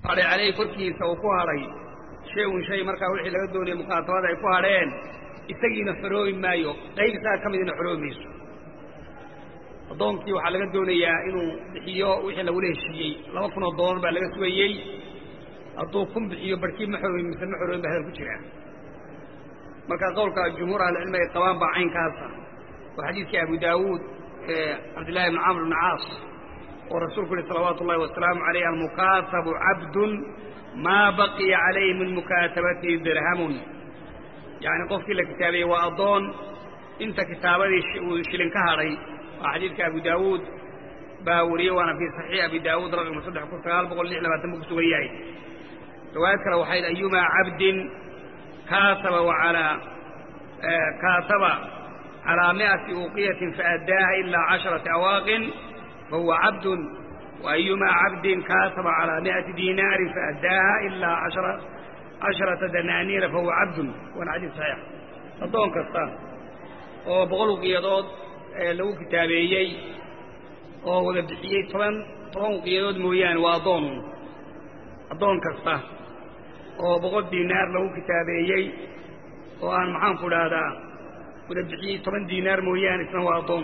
hadhay caleyhi korkiisa uu ku hadhay shay un shay markaa wixii laga doonaya mukaatabada ay ku hadheen isagiina xoroobi maayo qayb isaga ka midina xoroobi mayso addoonkii waxaa laga doonayaa inuu bixiyo wixii lagula heshiiyey laba kun oo doolar baa laga sugayey hadduu kun bixiyo barhkii ma xoroobin mise ma xoroobin ba hadal ku jiraa marka qowlka jumhuur ahlicilmi ay qabaan baa caynkaasa oo xadiidkii abu daawuud ee cabdillahi bni camr bni caas oo rasuulku yihi salawaatu ullahi wasalaamu calayh almukaatabu cabdun maa baqiya calayhi min mukaatabatihi dirhamun yacni qofkii la kitaabeeyey waa addoon inta kitaabadii uu shilin ka hadhay waa xadiidka abu daawuud baa wariyey waana fii saxiix abi daawuud raqam saddex kun sagaal boqol lix labaatan buu ku sugan yahay riwaayad kale waxay yidhi ayumaa cabdin kaataba waalaa kaataba calaa mi'ati uuqiyatin faadaaha ilaa casharati awaaqin fahuwa cabdun waayumaa cabdin kaataba calaa mi'ati diinaarin faadaaha ilaa ashara casharata danaaniira fahuwa cabdun waana xadiid saxiix addoon kasta oo boqol uqiyadood lagu kitaabeeyey oo wada bixiyey toban toban uqiyadood mooyaane waa addoon addoon kasta oo boqol diinaar lagu kitaabeeyey oo aan maxaanku dhahdaa wada bixiyey toban diinaar mooyaane isna waa addoon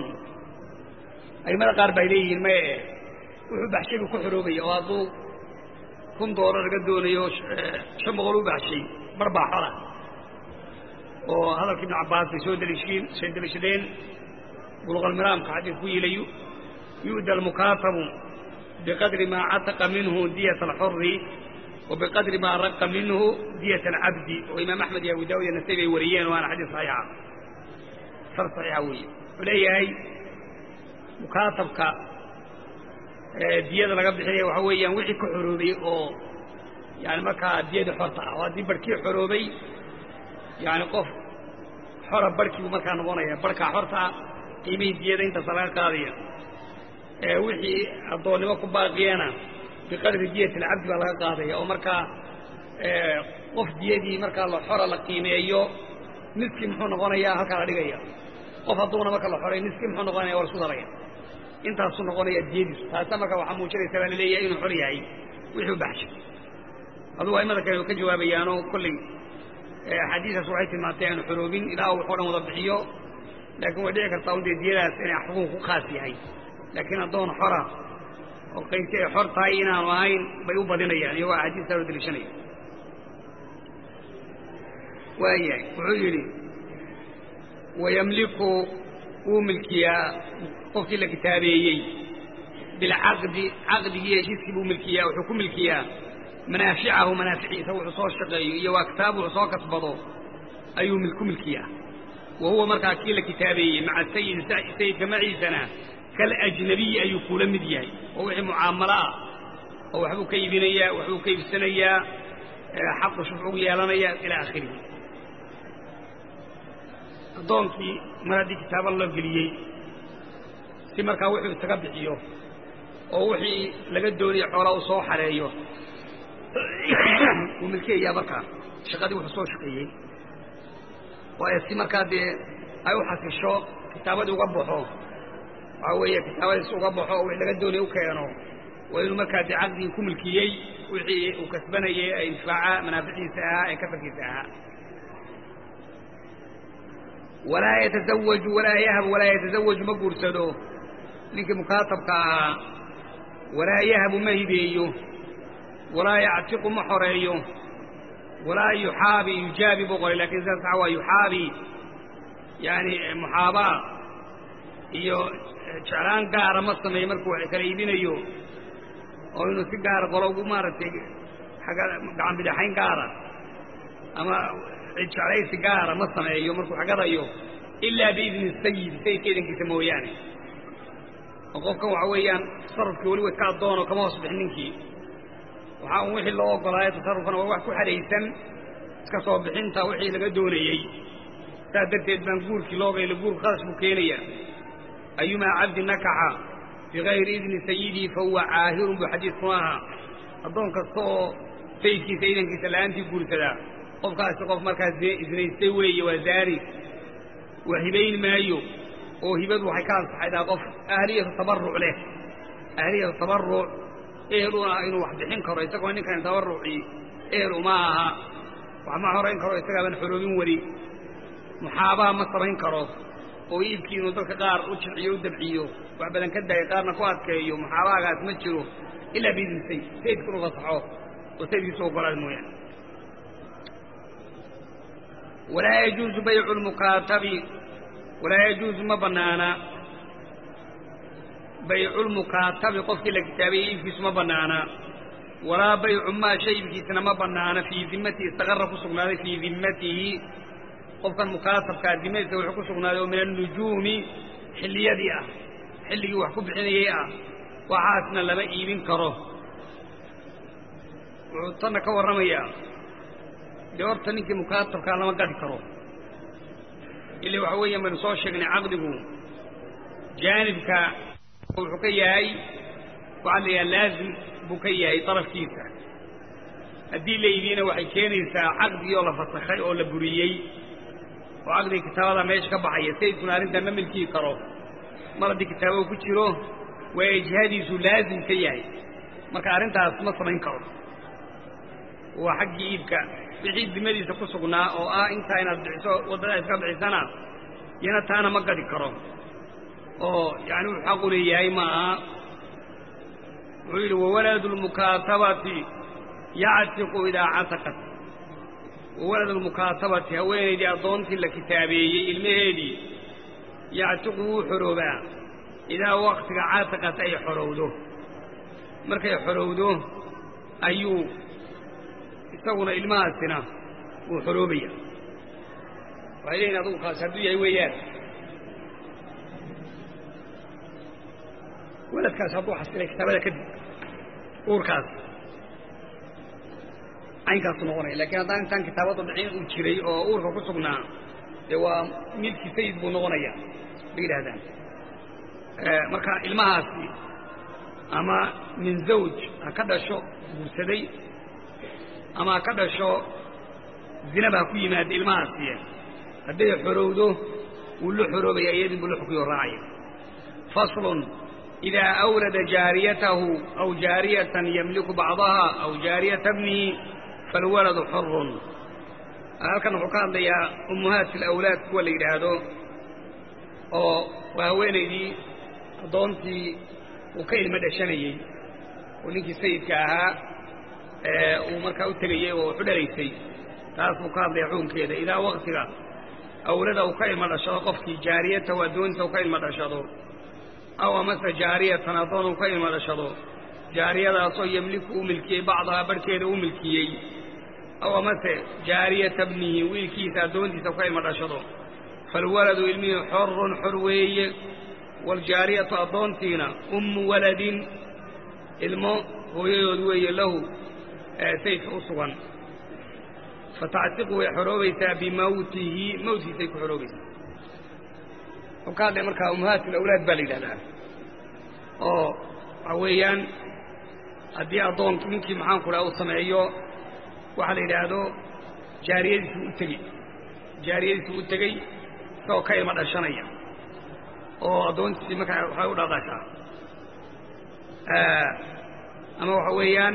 aimada qaar bay leeyihiin maye wuxuu baxshay buu ku xoroobaya oo hadduu kun doolar laga doonayo shan boqol u baxshay bar baa xola oo hadalka ibnu cabbaas bay soo daliishiin soo daliishadeen buluqalmiraamka xadiid ku yilayu yu'da almukaatabu biqadri maa cataqa minhu diyat alxuri wa biqadri maa raqa minhu diyat alcabdi oo imaam axmed iyo abu daawud iyo nasay bay wariyeen waana xadiid saxiixa sar saxiixa weeye wuxuu leeyahay mukaatabka diyada laga bixinaya waxaa weeyaan wixii ka xoroobay oo yani markaa diyada xorta ah oo haddii barhkii xoroobay yani qof xora barhkii buu markaa noqonaya barhkaa xorta ah qiimihii diyada intaasa laga qaadaya wixii addoonnimo ku baaqiyana biqadri diyati alcabdi baa laga qaadaya oo markaa qof diyadii markaa la xora la qiimeeyo niskii muxuu noqonayaa halkaa la dhigaya qof hadduuna marka la xoray niskii muxuu noqonaya waa la isku daraya intaasuu noqonaya diyadiisu taasa marka waxaa muujinaysa baa laleeyahay inuu xor yahay wixii u baxshay adugu aimada kale ka jawaabayaanoo kolley axaadiistaas waxay tilmaantay aanu xoroobin ilaa uu waxoo dhan wada bixiyo laakiin way dhici kartaa un dee diyadaas inay xuquuq ku khaas yahay laakiin addoon xora oo qaybti ay xor tahay inaanu ahayn bay u badinayaan iyagoo axaadiistaa loo deliishanaya waayahay wuxuu yidhi wayamliku wuu milkiyaa qofkii la kitaabeeyey bilcaqdi caqdigii heshiiskii buu milkiyaa wuxuu ku milkiyaa manaaficahu manaaficiisa wuxuu soo shaqeeyo iyo waaktaab wuxuu soo kasbado ayuu ku milkiyaa wa huwa markaa kii la kitaabeeyey maca sayid sayidka maciisana kalajnabiyi ayuu kula mid yahay oo wixii mucaamalo ah oo waxbuu ka iibinayaa waxbuu ka iibsanayaa xaqu shufcugu yeelanaya ilaa aakhirihi addoonkii mar haddii kitaaba loo geliyey si markaa wuxuu isaga bixiyo oo wixii laga doonaya xoolaa uu soo xareeyo wuu milkiyayaa markaa shaqadii wuxuu soo shaqeeyey waayo si markaa dee ay u xasisho kitaabadii uga baxo waxaa weeye kitaabadiis uga baxo oo wixii laga doonaya u keeno waa inuu markaa dee caqdigii ku milkiyey wixii uu kasbanayey ee infaaca manaaficiisa ahaa ee kafarkiisa ahaa walaa yatasawaju walaa yahab walaa yatasawaju ma guursado ninkii mukaatabka ahaa walaa yahabu ma hibeeyo walaa yactiqu ma xoreeyo walaa yuxaabi yujaabi buu qoray lakin sidaas saxa waa yuxaabi yani muxaabaa iyo jeclaan gaara ma sameeyo markuu wax kala iibinayo oo inuu si gaara qolo ugu maaragtay agga gacan bidhaxayn gaara ama jeclaysi gaara ma sameeyo markuu xagadayo ilaa biidni sayid sayidka idankiisa mooyaane oo qofkan waxa weeyaan tasarufkii weliba iska addoono kama hoos bixin ninkii waxaa un wixii loo ogolaayo tasarufkana waa wax ku xadhaysan iska soo bixinta wixii laga doonayey saas darteed baan guurkii loogayla guurka khadash buu keenaya ayumaa cabdi nakaxa bigayri idni sayidii fahuwa caahirun buu xadiidku ahaa addoon kasta oo sayidkiisa idankiisa la'aantii guursadaa qofkaasi qof markaas isnaystay weeye waa zaari waa hibayn maayo oo hibadu waxay ka ansaxaydaa qof ahliyatu tabarruc leh ahliyatu tabarruc eheluna inuu wax bixin karo isagoo ninkan tabarrucii ehel uma aha wax ma horayn karo isagaaban xoroobin weli muxaabaha ma samayn karo oo iibkii inuu dadka qaar u jilciyo u dabciyo wax badan ka daayo qaarna ku adkeeyo muxaabahagaas ma jiro ilaa bidinsay sayidka inu fasaxo oo sayidkiisu ogolaad mooyaane walaa yajuuzu baycu lmukaatabi walaa yajuuzu ma bannaana bayculmukaatabi qofkii la kitaabayey iibkiisu ma bannaana walaa baycu maa shay iibkiisana ma bannaana fii dimmatihi istaqarra ku sugnaaday fii dimmatihi qofkan mukaatabkaa dimadiisa wuxuu ku sugnaaday oo min annujuumi xilliyadii ah xilligii wax ku bixinayay ah waxaasna lama iibin karo wuxuu tanna ka warramayaa dee horta ninkii mukaatabkaa lama gadi karo ila waxa weeyaan baynu soo sheegnay caqdigu jaanibka wuxuu ka yahay waxaa la yidhaha laazim buu ka yahay darafkiisa haddii la iibiyena waxay keenaysaa caqdigii oo la fasakhay oo la buriyey oo caqdiga kitaabada meesha ka baxaya sayidkuna arrintan ma milkii karo mar haddii kitaabada ku jiro waa ijhaadiisu laazim ka yahay marka arrintaas ma samayn karo waa xaggii iibka wixii dimadiisa ku sugnaa oo ah intaa inaad bixiso waddada iska bixisana yana taana ma gadi karo oo yani wuxuu xaqu leeyahay ma aha wuxuu yidhi wawaladu lmukaatabati yactiqu idaa cataqat wawaladu lmukaatabati haweenaydii addoontii la kitaabeeyey ilmaheedii yactiqu wuu xoroobaa idaa waktiga cataqat ay xorowdo markay xorowdo ayuu isaguna ilmahaasina wuu xoroobaya waxay leeyihin adugu kaas hadduu yahay weeyaan waladkaas hadduu xasilay kitaabada kadib uurkaas caynkaasu noqonaya lakiin haddaan intaan kitaabada dhicin uu jiray oo uurka ku sugnaa dee waa milki sayid buu noqonaya bay yidhahdaan marka ilmahaasi ama min zawj ha ka dhasho guursaday ama ha ka dhasho zinaba ha ku yimaada ilmahaasi hadday xorowdo wuu la xoroobaya iyadin buu la xukuyo raacaya faslun إذا أولد جاريته أو جارية يملك بعضها أو جارية ابنه فالولد حر halkan wuxuu ka hadlayaa ummahaat alawlaad kuwa la yidhaahdo oo waa haweenaydii addoontii uu ka ilmo dhashanayey oo ninkii sayidka ahaa uu markaa u tegayey oo waxu dhalaysay taas buu ka hadlaya xukunkeeda idaa waktiga awlada uu ka ilmo dhashado qofkii jaariyatahu addoonta uu ka ilmo dhashado aw amase jaariyatan addoon uu ka ilmo dhashado jaariyadaasoo yemliku u milkiyey bacdahaa barhkeeda u milkiyey aw amase jaariyata bnihi wiilkiisa addoontiisa u ka ilmo dhashado faalwaladu ilmihii xorun xor weeye waaljaariyatu addoontiina ummu waladin ilmo hooyadood weeye lahu sayidka u sugan fatactiqu way xoroobaysaa bimawtihi mawtkiisay ku xoroobaysaa wuxuu ka hadlaya markaa ummahaat alawlaad baa la yidhahdaa oo waxa weeyaan haddii addoonki ninkii maxaanku dhaha uu sameeyo waxaa la yidhaahdo jaariyadiisuu u tegey jaariyadiisuu u tegey isagoo ka ilmo dhashanaya oo addoontiisii markaa waxay u dhadashaa ama waxa weeyaan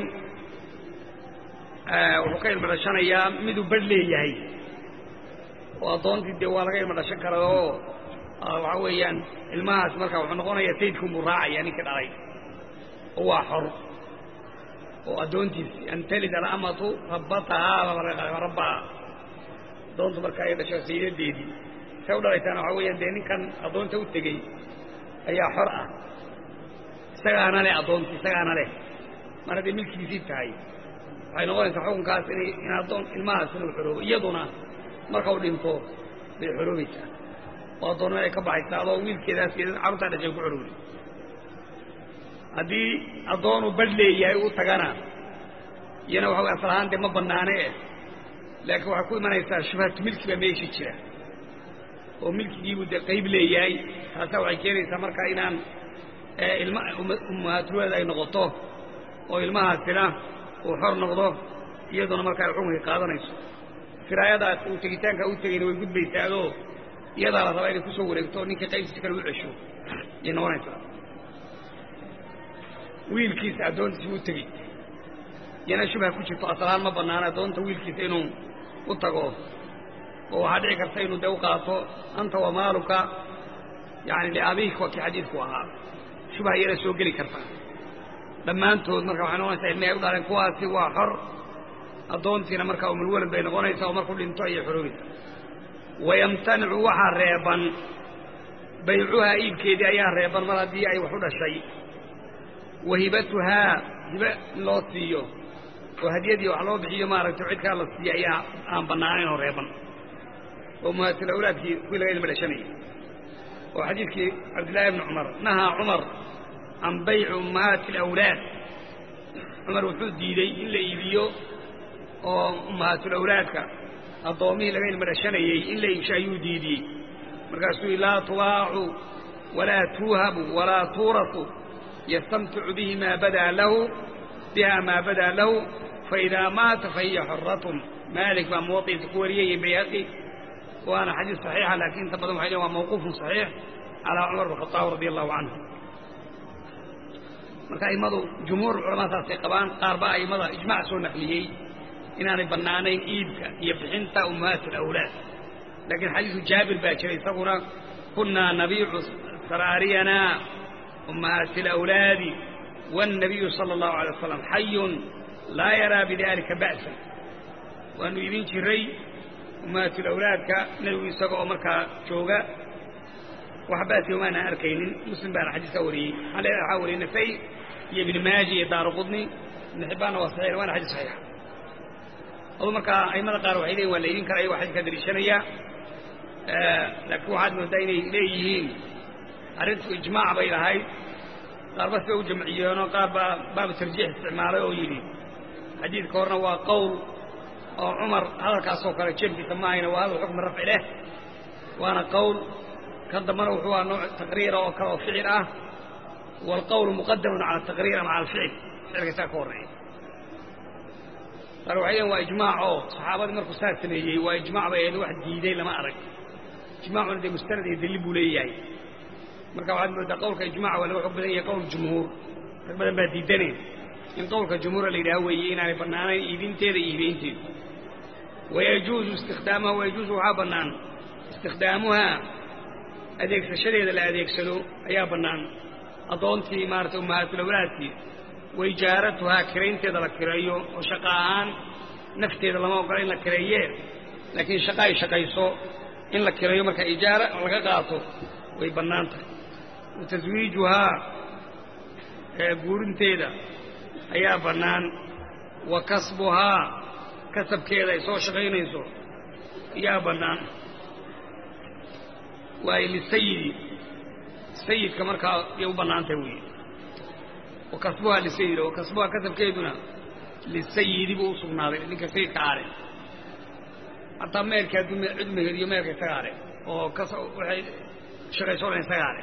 wuxuu ka ilmo dhashanayaa miduu badh leeyahay oo addoontii dee waa laga ilmo dhashan kara oo waxaa weeyaan ilmahaas markaa wuxuu noqonayaa sayidkunbuu raacaya ninkii dhalay oo waa xor oo addoontiisi an talid alamatu rabbatahaa rabbaha addoontu markaa ay dhasho saydadeedii say u dhalaysaana waxaa weeyaan dee ninkan addoonta u tegey ayaa xor ah isagaana leh addoonti isagaana leh mar hadday milkigiisii tahay waxay noqonaysaa xukunkaas inay in addoon ilmahaas inuu xoroobo iyaduna marka u dhinto bay xoroobaysaa oo addoonnada ay ka baxaysaa adoo wiilkeedaas carruurtaa dhashay ku xorowday haddii addoonu badh leeyahay u tagana iyana waxa way asal ahaan dee ma bannaane eh laakiin waxay ku imanaysaa shubhatu milki baa meeshii jira oo milkigiibuu dee qayb leeyahay taasaa waxay keenaysaa marka inaan ilma ummahaatulwalad ay noqoto oo ilmahaasina uu xor noqdo iyaduna marka ay xukunkii qaadanayso firaayadaas uu tegitaanka u tegayna way gudbaysaadoo iyadaa la rabaa inay ku soo wareegto ninkii qaybtiisa kale u cesho ayay noqonaysaa wiilkiisa addoontiisa u tegi iyana shubha ku jirto asalahaan ma bannaana addoonta wiilkiisa inuu u tago oo waxaa dhici karta inuu dee u qaato anta wa maaluka yani liabiik waa kii xadiidku ahaa shubha iyana soo geli karta dhammaantood marka waxay noqonaysaa ilmihi ay u dhaleen kuwaasi waa xor addoontiina markaa umulwalad bay noqonaysaa oo markuu dhinto ayay xoroobaysa wayamtanicu waxaa reeban baycuhaa iibkeedii ayaa reeban mar haddii ay wax u dhashay wa hibatuhaa hibe in loo siiyo oo hadiyadii wax loo bixiyo maaragtay cidkaa la siiya ayaa aan bannaanayn oo reeban oo muhaatil awlaadkii kuwii laga ilma dhashanayay oo xadiidkii cabdillaahi bni cumar nahaa cumar can bayci ummahaati alawlaad cumar wuxuu diidey in la iibiyo oo ummahaatulawlaadka addoommihii laga ilma dhashanayey in la iibsho ayuu diidiyey markaasuu yii laa tubaacu walaa tuuhabu walaa tuurasu yastamticu bihi maa badaa lahu biha maa badaa lahu faidaa maata fahiya xoratun maalik baa muwaطiisa ku wariyay bayhaqi waana xadiis صaxiixa laakiin inta badan waxay lein waa mawquufun صaxiix calaa cumar bn khaaab radi allahu canhu marka a'immadu jumhuur culamaa saasay qabaan qaar baa a'immada ijmac soo naqliyey inaanay bannaanayn iibka iyo bixinta ummahaat alawlaad laakiin xadiisu jaabir baa jiray isaguna kunnaa nabiicu saraariyanaa ummahaati alawlaadi waannabiyu sala allahu alay wasalam xayun laa yaraa bidalika ba'san waanu iibin jiray ummahaatulawlaadka nebigu isaga oo markaa jooga wax ba'siga maanaan arkaynin muslim baana xadiiskaa wariyey waxaa wariyey nasay iyo ibni maaji iyo daaru qudni ibn xibbaanna waa saxiix waana xadiis saxiixa adu markaa aimada qaar waxay leeyihin waa la iibin kara ayagoo xadiiskaa dariishanaya laakiin waxaad moodaa inay leeyihiin arrintu ijmaac bay lahayd qaar bas bay u jamciyeenoo qaar baa baabu tarjiix isticmaalay oo yidhi xadiidka horena waa qowl oo cumar hadalkaasoo kale jeebkiisa ma ahayna waa hadal xukmi rafci leh waana qowl kan dambana wuxuu aa nooc taqriira oo kale oo ficil ah waalqowlu muqadamun cala ataqriir ama cala alficil ficilka isaga ka horreeya qaar waxay leeyiin waa ijmaac oo saxaabadii markuu saa sameeyey waa ijmaac bay ahayd wax diiday lama arag ijmaacuna dee mustanad iyo dalil buu leeyahay marka waxaad moodaa qowlka ijmaca waa laga xog badan yahay qowl jumhuur rag badan baa diidaneen in qowlka jumhuura la yidhaha weeye inaanay bannaanayn iibinteeda iyo iibeynteeda wayajuuzu istikhdaamuha wayajuuzu waxaa bannaan istikhdaamuhaa adeegsashadeeda la adeegsado ayaa bannaan addoontii maarata ummahaatulawlaadkii waijaaratuhaa kiraynteeda la kireeyo oo shaqa ahaan nafteeda lama ogola in la kireeyee laakiin shaqa ay shaqayso in la kireeyo marka ijaara laga qaato way bannaan tahay wa taswiijuhaa guurinteeda ayaa bannaan wa kasbuhaa kasabkeeda ay soo shaqaynayso ayaa bannaan waayo lisayidi sayidka markaa yay u bannaan tahay weeye wa kasbuhaa lisayid wa kasbuhaa kasabkeeduna lisayidi buu u sugnaaday ninka sayidka aale hataa meelka hadduu cid meheriyo meelka isaga ale oo kas waxay shaqayso dhan isaga ale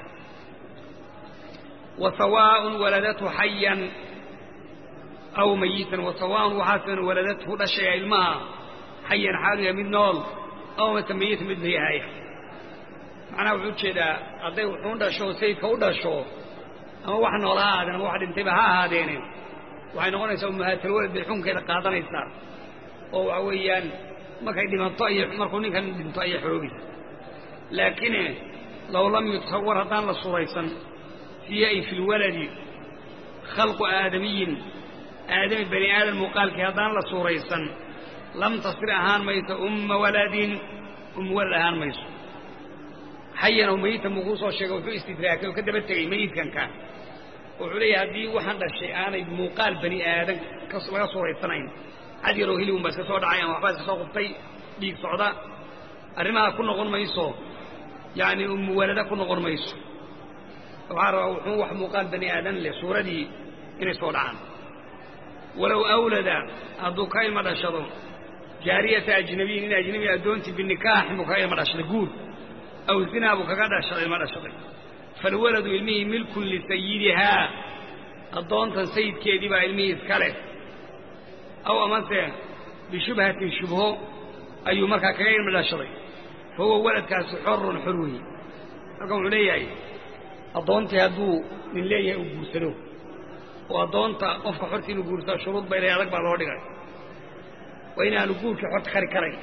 wa sawaaءun waladathu xayan aw mayitan wa sawaaءun waxaasan waladathu dhashaya ilmaha xayan xaaluya mid nool aw mase mayitan mid mayahaaya macnaha wuxuu ujeedaa hadday wuxuu dhasho sayidka u dhasho ama wax nool ha ahaadeen ama wax dhintayba ha ahaadeene waxay noqonaysaa umahaatalwalad bay xunkeeda qaadanaysaa oo waxa weeyaan markay dhimato ayay markuu ninkan dhinto ayay xoroobaysa laakiin low lam yutasawar haddaan la suraysan fiihi ay fi lwaladi khalqu aadamiyin aadami bani aadam muuqaalkii haddaan la suuraysan lam tasir ahaan mayso umma waladin um walad ahaan mayso xayan oo mayitan buu kuu soo sheegay wuxuu istidraakay oo ka daba tegey mayidkanka wuxuu leeyahay haddii waxaan dhashay aanay muuqaal bani aadan laga suuraysanayn cad yaroo hilibun baa iska soo dhacay ama waxbaa iska soo qubtay dhiig socda arrimaha ku noqon mayso yacni umuwalada ku noqon mayso waxaa rabaa wuxuu wax muuqaal bani aadan leh suuradii inay soo dhacaan walow awlada hadduu ka ilma dhashado jaariyata ajnabiyin in ajnabi addoontii binikaaxin buu kaga ilma dhashaday guur aw zinaa buu kaga dhashaday ilma dhashaday falwaladu ilmihii milkun lisayidihaa addoontan sayidkeedii baa ilmihii iska leh aw amase bishubhatin shubho ayuu markaa kaga ilma dhashaday fa huwa waladkaasi xorun xor weeye marka wuxuu leeyahay addoontii hadduu nin leeyahay uu guursado oo addoonta qofka xorta inuu guursaa shuruud bay leehay adag baa loo dhigay waa inaanu guurkii xorta kari karayn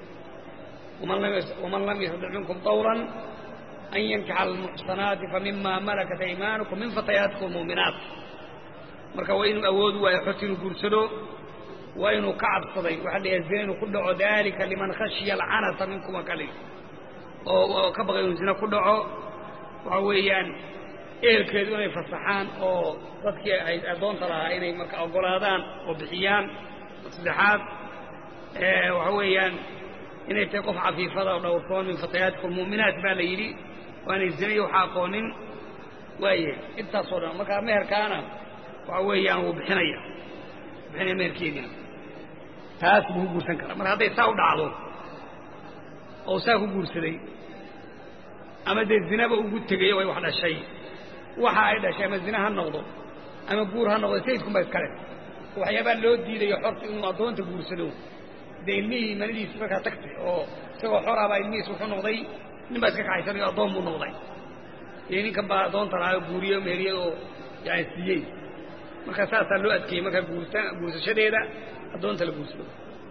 waman lam yastadic minkum dawlan an yankixa almuxsanaati famima malakat aymaanukum min fatayaatikum muminaat marka waa inuu awood u waayo xorta inuu guursado waa inuu ka cabsaday waxaa layahay zina inuu ku dhaco dalika liman khashiya alcanata minkuma kali oo ka baqay inuu zina ku dhaco waxa weeyaan ehelkeedu inay fasaxaan oo dadkii ay addoonta lahaa inay marka oggolaadaan oo bixiyaan saddexaad waxa weeyaan inay tahay qof cafiifada oo dhowrtoon min fatayaatikum mu'minaat baa la yidhi waanay zinayo waxa aqoonin waaye intaasoo dhan markaa meherkaana waxa weeyaan wuu bixinaya bixinaya meherkeediina taas buu ku guursan karaa marka hadday saa u dhacdo oo saa ku guursaday ama dee zinaba ugu tegay way wax dhashay waxa ay dhashay ama zina ha noqdo ama guur ha noqdo sayidkunba iskale waxyaabaa loo diidayo xorta inuu addoonta guursado dee ilmihii manidiisi markaa tagtay oo isagoo xoraabaa ilmihiis wuxuu noqday nin baa iska kaxaysanayo addoon buu noqday iyo ninkan baa addoonta lahaa oo guuriye meheriyey oo yani siiyey marka saasaa loo adkeeyey markaa guursa guursashadeeda addoonta la guursado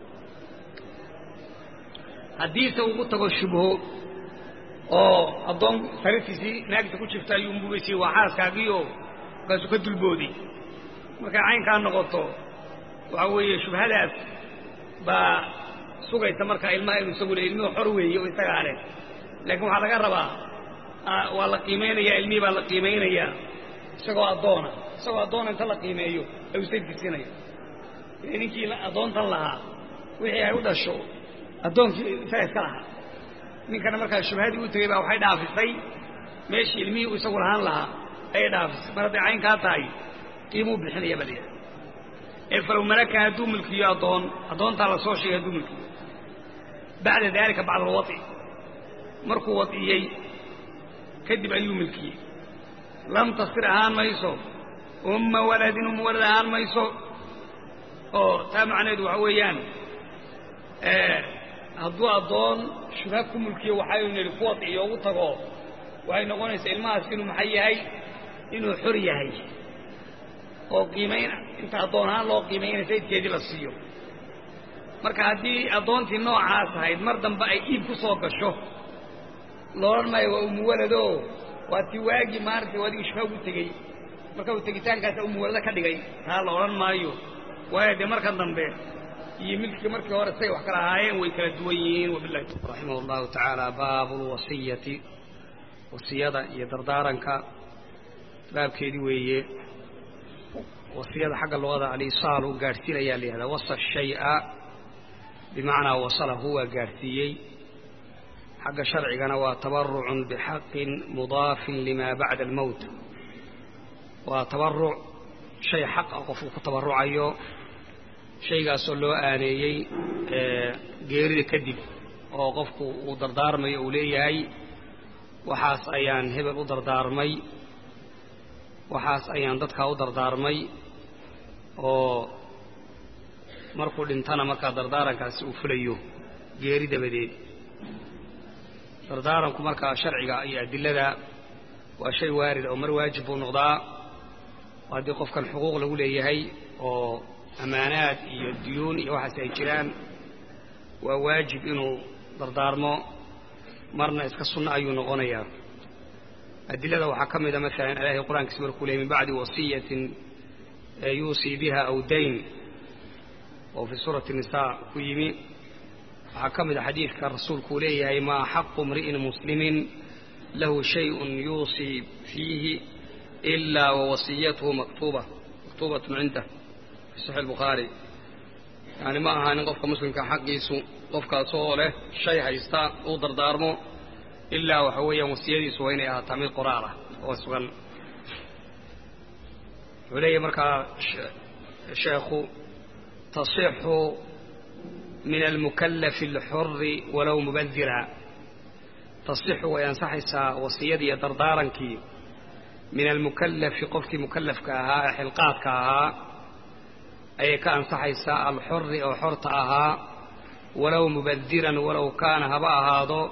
haddiise ugu tago shubho oo addoon saritiisii naagta ku jirta ayuu unbugaysiyey waa xaaskaagiioo markaasuu ka dulbooday markay caynkaa noqoto waxa weeye shubhadaas baa sugaysa markaa ilmaha inuu isagu le ilmuhu xor weeye oo isagaa leh laakiin waxaa laga rabaa waa la qiimaynayaa ilmihii baa la qiimaynayaa isagoo addoona isagoo addoona inta la qiimeeyo ayuu sayidkiisinaya ninkii addoontan lahaa wixii ay u dhasho addoonkii isaga iska lahaa ninkana markaa shubhadii u tegey baa waxay dhaafisay meeshii ilmihii uu isagu lahaan lahaa ayay dhaafisay mar hadday caynkaa tahay qiimuu bixinaya baa layidhaha ee falow malaka hadduu milkiyo addoon addoontaa la soo sheegay hadduu milkiyo bacda daalika bacda alwai markuu wad'iyey kadib ayuu milkiyey lam tasir ahaan mayso umma waladin umma walad ahaan mayso oo taa macnaheedu waxa weeyaan hadduu addoon shubha ku mulkiyo waxaynu nidhi ku wadciyo ugu tago waxay noqonaysaa ilmahaas inuu maxay yahay inuu xor yahay oo qiimayn inta addoon ahaan loo qiimaynaya sayidkeedii la siiyo marka haddii addoontii noocaas ahayd mar dambe ay iib ku soo gasho loodhan maayo waa umuwalado waa ti waagii maaragtay adigii shubha ugu tegey marka uu tegitaankaasa umuwalado ka dhigay taa la odhan maayo waayo dee markan dambe iyo milkii markii hore say wax kala ahaayeen way kala duwan yihiin wabilahi raximah allahu tacaala baabu lwasiyati wasiyada iyo dardaaranka baabkeedii weeye wasiyada xagga luqada alisaal u gaadhsiinayaa la yihahdaa wasa shaya bimacnaa wasalahu waa gaadhsiiyey xagga sharcigana waa tabarucun bixaqin mudaafin lima bacda almowt waa tabaruc shay xaq ah qofku ku tabarucayo shaygaasoo loo aaneeyey geerida kadib oo qofku uu dardaarmayo uu leeyahay waxaas ayaan hebel u dardaarmay waxaas ayaan dadkaa u dardaarmay oo markuu dhintana markaa dardaarankaasi uu fulayo geeri dabadeed dardaaranku markaa sharciga iyo adilada waa shay waarid oo mar waajib buu noqdaa oo haddii qofkan xuquuq lagu leeyahay oo ammaanaad iyo duyuun iyo waxaas ay jiraan waa waajib inuu dardaarmo marna iska sunno ayuu noqonayaa adilada waxaa ka mida maalan ilaahay qur-aankiisa markuu leeyay min bacdi wasiyatin yuusii biha aw dayn oo fii suurati nisaa ku yimi waxaa ka mida xadiidka rasuulku uu leeyahay maa xaqu mri'in muslimin lahu shayun yuusii fiihi ilaa wawasiyatuhu maktuuba maktuubatun cindah fi saxiix albukhaari yani ma ahaanin qofka muslimka xaqiisu qofkaasoo leh shay haysta uu dardaarmo ilaa waxa weeyaan wasiyadiisu waa inay ahaataa mid qoraal ah oo sugan wuxuu leeyahay markaa sheekhu tasixu min almukallafi alxuri walow mubadira tasixu way ansaxaysaa wasiyadii iyo dardaarankii min almukallafi qofkii mukallafka ahaa ee xilqaadka ahaa ayay ka ansaxaysaa alxuri oo xorta ahaa walow mubadiran walow kaana haba ahaado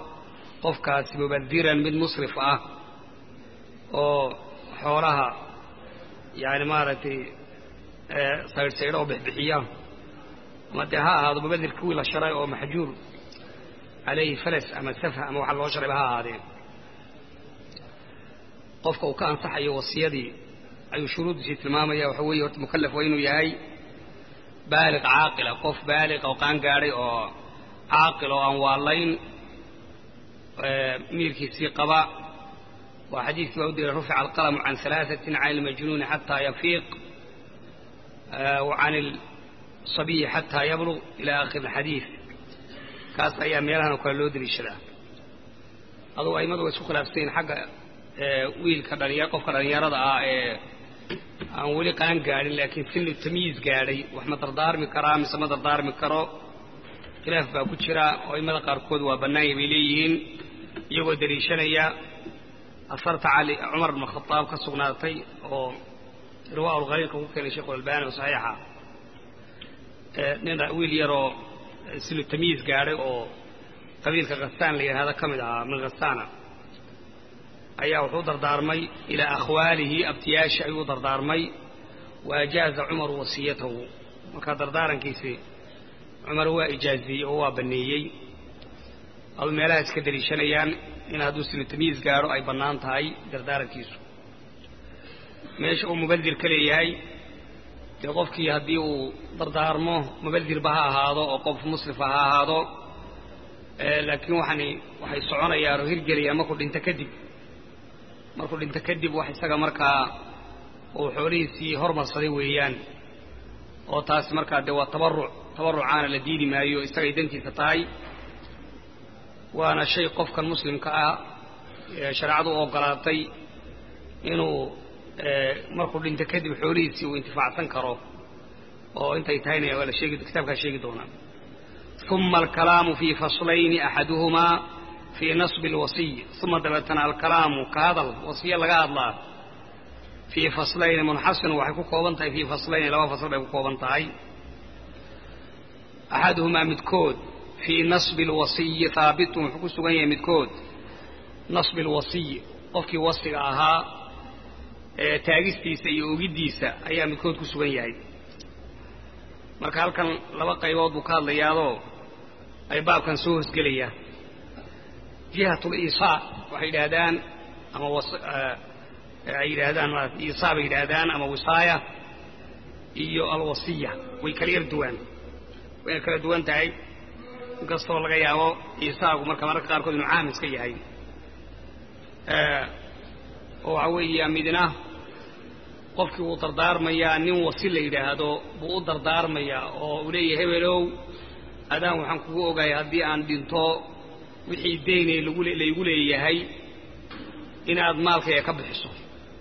qofkaasi mubadiran mid musrif ah oo xoolaha yani maaragtay saydhsaydho oo bixbixiya ama dee ha ahaado mubadir kuwii la sharay oo maxjuur calayhi falas ama safha ama waxa loo sharayba ha ahaadeen qofka uu ka ansaxayo wasiyadii ayuu shuruuddiisii tilmaamaya waxa weeye horta mukallaf waa inuu yahay baaliq caaqila qof baaliq oo qaan gaadhay oo caaqil oo aan waalayn miirkiisii qaba waa xadiidkii baa u diray rufica alqalamu can alaaثatin can ilmajnuuni xataa yafiiq wa can الصabiyi xataa yabluq ila akhir اxadiid kaas ayaa meelahan oo kale loo deliishadaa adugu aimadu way isku khilaafsanyiin xagga wiilka dhalinya qofka dhallinyarada ah ee aan weli qaan gaadhin laakiin sinu tamyiiz gaadhay wax ma dardaarmi karaa mise ma dardaarmi karo khilaaf baa ku jira oo aimada qaarkood waa bannaanya bay leeyihiin iyagoo deliishanaya asarta cali cumar bn khadaab ka sugnaatay oo irwaa ulkhaliilka ku keenay sheikhu albani oo saxiixa nin wiil yaroo sinu tamyiiz gaadhay oo qabiilka khasaan la yidhahda ka mid ahaa min khasaana ayaa wuxuu dardaarmay ilaa akhwaalihi abtiyaashi ayuu dardaarmay wa ajaaza cumaru wasiyatahu markaa dardaarankiisii cumar waa ijaaziyey oo waa banneeyey adu meelaha iska deliishanayaan in hadduu sinu tamyiiz gaadho ay bannaan tahay dardaarankiisu meesha uu mubadir ka leeyahay dee qofkii haddii uu dardaarmo mubadirba ha ahaado oo qof muslifa ha ahaado laakiin waxani waxay soconayaan oo hirgelayaan markuu dhinto kadib markuu dhinto kadib wax isaga markaa uu xoolihiisii hormarsaday weeyaan oo taasi markaa dee waa tabaruc tabarucaana la diidi maayo isagay dantiisa tahay waana shay qofkan muslimka ah shareecadu u ogolaatay inuu markuu dhinto kadib xoolihiisii uu intifaacsan karo oo intay tahayna waa la sheegi kitaabkaa sheegi doonaa uma alkalaamu fii faslayni axaduhumaa fii nasbi alwasiy uma dabeetana alkalaamu ka hadal wasiye laga hadlaa fii faslayni munxasin waxay ku kooban tahay fii faslayni laba fasl bay ku kooban tahay axaduhumaa midkood fii nasbi alwasiyi haabitun wuxuu ku sugan yahay midkood nasbi alwasiy qofkii wasiga ahaa ee taagistiisa iyo ogiddiisa ayaa midkood ku sugan yahay marka halkan laba qaybood buu ka hadlayaadoo ay baabkan soo hosgelayaan jihatul iisaa waxay yidhaahdaan ama ay yidhaahdaan maarata iisaa bay yidhaahdaan ama wisaaya iyo alwasiya way kala yar duwaan way yar kala duwan tahay inkastoo laga yaabo iisaagu marka mararka qaarkood inuu caam iska yahay oo waxaa weeya midna qofkii wuu dardaarmayaa nin wasi la yidhaahdo buu u dardaarmayaa oo uu leeyahay hebelow adaan waxaan kugu ogahay haddii aan dhinto wixii daynay laygu leeyahay inaad maalkayga ka bixiso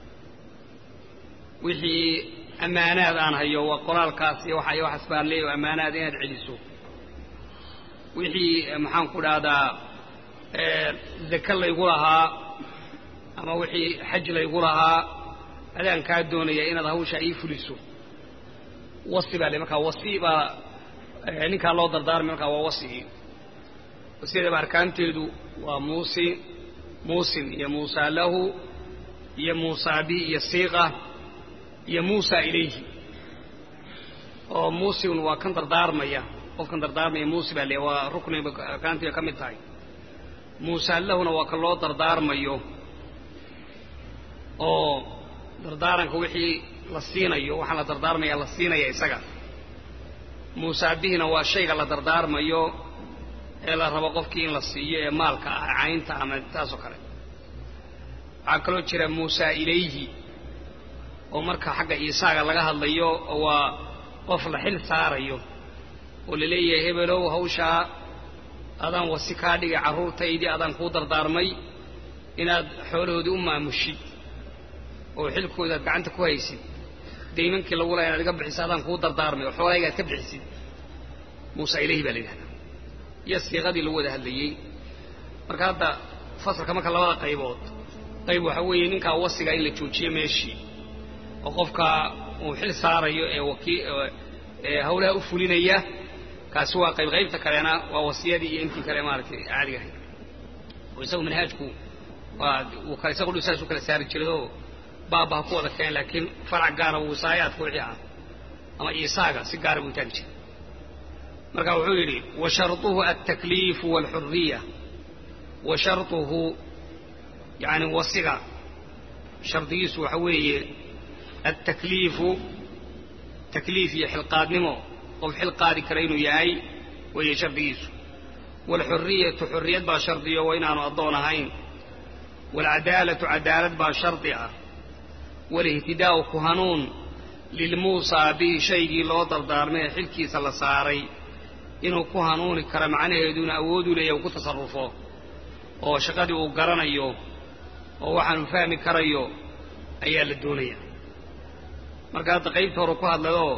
wixii ammaanaad aan hayo waa qoraalkaas iyo waxa waxaas baan leeyahay ammaanaad inaad celiso wixii maxaan ku dhahdaa zake laygu lahaa ama wixii xaj laygu lahaa adaan kaa doonaya inaad hawshaa ii fuliso wasi baa le markaa wasi baa ninkaa loo dardaarmay markaa waa wasigii wasiyadaba arkaanteedu waa muusi muusin iyo muusaa lahu iyo muusaa bihi iyo siiqa iyo muusaa ilayhi oo muusin waa kan dardaarmaya qofkan dardaarmaya muusi baa le waa rukni arkaantiiba ka mid tahay muusaa lahuna waa kan loo dardaarmayo oo dardaaranka wixii la siinayo waxaa la dardaarmaya la siinaya isaga muusaa bihina waa shayga la dardaarmayo ee la rabo qofkii in la siiyo ee maalka ah caynta ama taasoo kale waxaa kaloo jira muusaa ilayhi oo marka xagga iisaaga laga hadlayo waa qof la xil saarayo oo la leeyahay hebelow hawshaa adaan wasi kaa dhigay carruurtaydii adaan kuu dardaarmay inaad xoolahoodii u maamushid oo xilkooda aad gacanta ku haysid daymankii lagu laha inaad iga bixiso adaan kuu dardaarmay oo xoolahayga aad ka bixisid muusa ilayhi baa la yidhahdaa iyo siiqadii lagu wada hadlayey marka hadda fasalka marka labada qaybood qayb waxaa weeye ninkaa wasiga in la joojiyo meeshii oo qofka uu xil saarayo ee wakii ee hawlaha u fulinaya kaasi waa qayb qaybta kalena waa wasiyadii iyo intii kale maaragtay caadiga ahayd oo isagu manhaajku waa uu kale isagu saas u kala saari jiray oo baaba ha ku wada keen laakiin farac gaara wasaayaadka wixii ah ama iisaaga si gaara buu taagi jiray marka wuxuu yidhi wa sharطuhu altakliifu wاlxuriya wa sharطuhu yani wasiga shardigiisu waxa weeye altakliifu takliif iyo xilqaadnimo qof xil qaadi kara inuu yahay weeye shardigiisu waalxuriyatu xurriyad baa shardiyo waa inaanu addoon ahayn waalcadaalatu cadaalad baa shardi ah waalihtidaa'u ku hanuun lilmuusaa bihi shaygii loo dardaarmay ee xilkiisa la saaray inuu ku hanuuni karo macnaheeduna awooduu leeyahy uu ku tasarrufo oo shaqadii uu garanayo oo waxaanu fahmi karayo ayaa la doonaya marka hadda qaybta hore ku hadlayoo